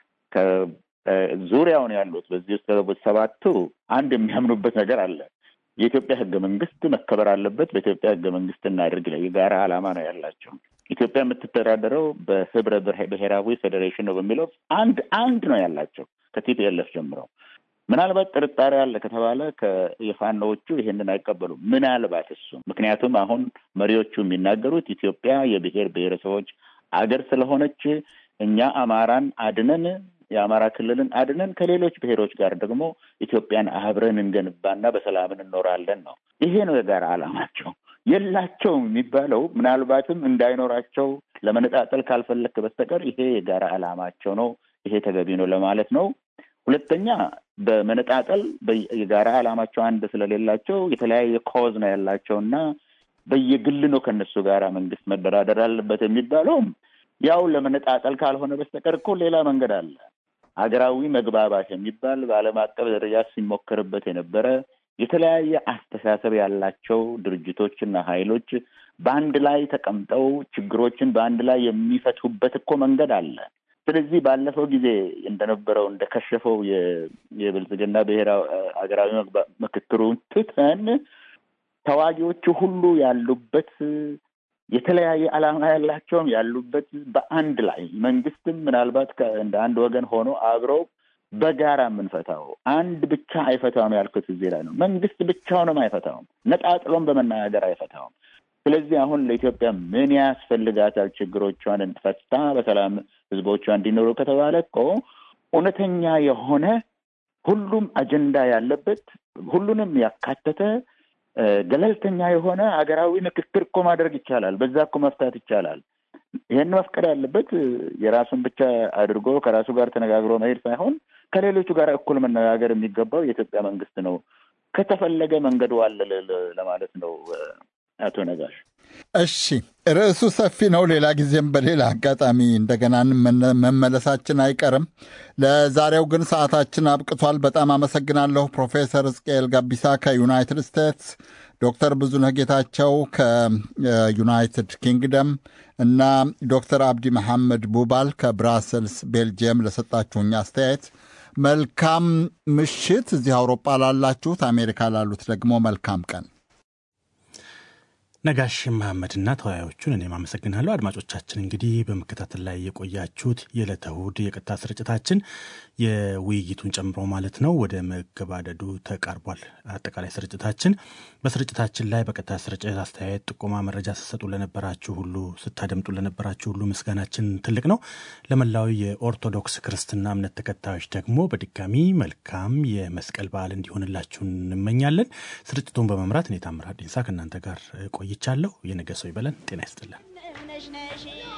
S5: ዙሪያውን ያሉት በዚህ ውስጥ ሰባቱ አንድ የሚያምኑበት ነገር አለ። የኢትዮጵያ ህገ መንግስት መከበር አለበት። በኢትዮጵያ ህገ መንግስት እናድርግ ላይ የጋራ ዓላማ ነው ያላቸው። ኢትዮጵያ የምትተዳደረው በህብረ ብሔራዊ ፌዴሬሽን ነው በሚለው አንድ አንድ ነው ያላቸው ከቲፒኤልኤፍ ጀምረው። ምናልባት ጥርጣሬ አለ ከተባለ የፋኖዎቹ ይሄንን አይቀበሉም። ምናልባት እሱ ምክንያቱም አሁን መሪዎቹ የሚናገሩት ኢትዮጵያ የብሔር ብሔረሰቦች አገር ስለሆነች እኛ አማራን አድነን የአማራ ክልልን አድነን ከሌሎች ብሔሮች ጋር ደግሞ ኢትዮጵያን አብረን እንገንባና በሰላም እንኖራለን ነው። ይሄ ነው የጋራ ዓላማቸው። የላቸውም የሚባለው ምናልባትም እንዳይኖራቸው ለመነጣጠል ካልፈለክ በስተቀር ይሄ የጋራ ዓላማቸው ነው። ይሄ ተገቢ ነው ለማለት ነው። ሁለተኛ በመነጣጠል የጋራ ዓላማቸው አንድ ስለሌላቸው የተለያየ ኮዝ ነው ያላቸው እና በየግል ነው ከነሱ ጋር መንግስት መደራደር አለበት የሚባለውም ያው ለመነጣጠል ካልሆነ በስተቀር እኮ ሌላ መንገድ አለ። ሀገራዊ መግባባት የሚባል በዓለም አቀፍ ደረጃ ሲሞከርበት የነበረ የተለያየ አስተሳሰብ ያላቸው ድርጅቶችና ኃይሎች በአንድ ላይ ተቀምጠው ችግሮችን በአንድ ላይ የሚፈቱበት እኮ መንገድ አለ። ስለዚህ ባለፈው ጊዜ እንደነበረው እንደከሸፈው የብልጽግና ብሔራዊ ሀገራዊ ምክክሩን ትተን ተዋጊዎቹ ሁሉ ያሉበት የተለያየ ዓላማ ያላቸውም ያሉበት በአንድ ላይ መንግስትም ምናልባት እንደ አንድ ወገን ሆኖ አብረው በጋራ የምንፈታው አንድ ብቻ አይፈታውም ያልኩት እዚህ ላይ ነው። መንግስት ብቻውንም አይፈታውም፣ ነጣጥሎም በመናገር አይፈታውም። ስለዚህ አሁን ለኢትዮጵያ ምን ያስፈልጋታል? ችግሮቿን ፈታ በሰላም ህዝቦቿ እንዲኖሩ ከተባለ እኮ እውነተኛ የሆነ ሁሉም አጀንዳ ያለበት ሁሉንም ያካተተ ገለልተኛ የሆነ ሀገራዊ ምክክር እኮ ማድረግ ይቻላል። በዛ እኮ መፍታት ይቻላል። ይህን መፍቀድ ያለበት የራሱን ብቻ አድርጎ ከራሱ ጋር ተነጋግሮ መሄድ ሳይሆን ከሌሎቹ ጋር እኩል መነጋገር የሚገባው የኢትዮጵያ መንግስት ነው። ከተፈለገ መንገዱ አለ ለማለት ነው። አቶ ነጋሽ
S4: እሺ፣ ርዕሱ ሰፊ ነው። ሌላ ጊዜም በሌላ አጋጣሚ እንደገና መመለሳችን አይቀርም። ለዛሬው ግን ሰዓታችን አብቅቷል። በጣም አመሰግናለሁ ፕሮፌሰር ሕዝቅኤል ጋቢሳ ከዩናይትድ ስቴትስ፣ ዶክተር ብዙነህ ጌታቸው ከዩናይትድ ኪንግደም እና ዶክተር አብዲ መሐመድ ቡባል ከብራሰልስ ቤልጅየም ለሰጣችሁኝ አስተያየት መልካም ምሽት። እዚህ አውሮፓ ላላችሁት፣ አሜሪካ ላሉት ደግሞ መልካም ቀን።
S2: ነጋሽ መሐመድና ተወያዮቹን እኔም አመሰግናለሁ። አድማጮቻችን እንግዲህ በመከታተል ላይ የቆያችሁት የዕለተ እሑድ የቀጥታ ስርጭታችን የውይይቱን ጨምሮ ማለት ነው ወደ መገባደዱ ተቃርቧል። አጠቃላይ ስርጭታችን በስርጭታችን ላይ በቀጥታ ስርጭት አስተያየት፣ ጥቆማ፣ መረጃ ስትሰጡ ለነበራችሁ ሁሉ ስታደምጡ ለነበራችሁ ሁሉ ምስጋናችን ትልቅ ነው። ለመላው የኦርቶዶክስ ክርስትና እምነት ተከታዮች ደግሞ በድጋሚ መልካም የመስቀል በዓል እንዲሆንላችሁ እንመኛለን። ስርጭቱን በመምራት እኔ ታምራት ዲንሳ ከእናንተ ጋር ቆይቻለሁ። የነገ ሰው ይበለን። ጤና ይስጥልን።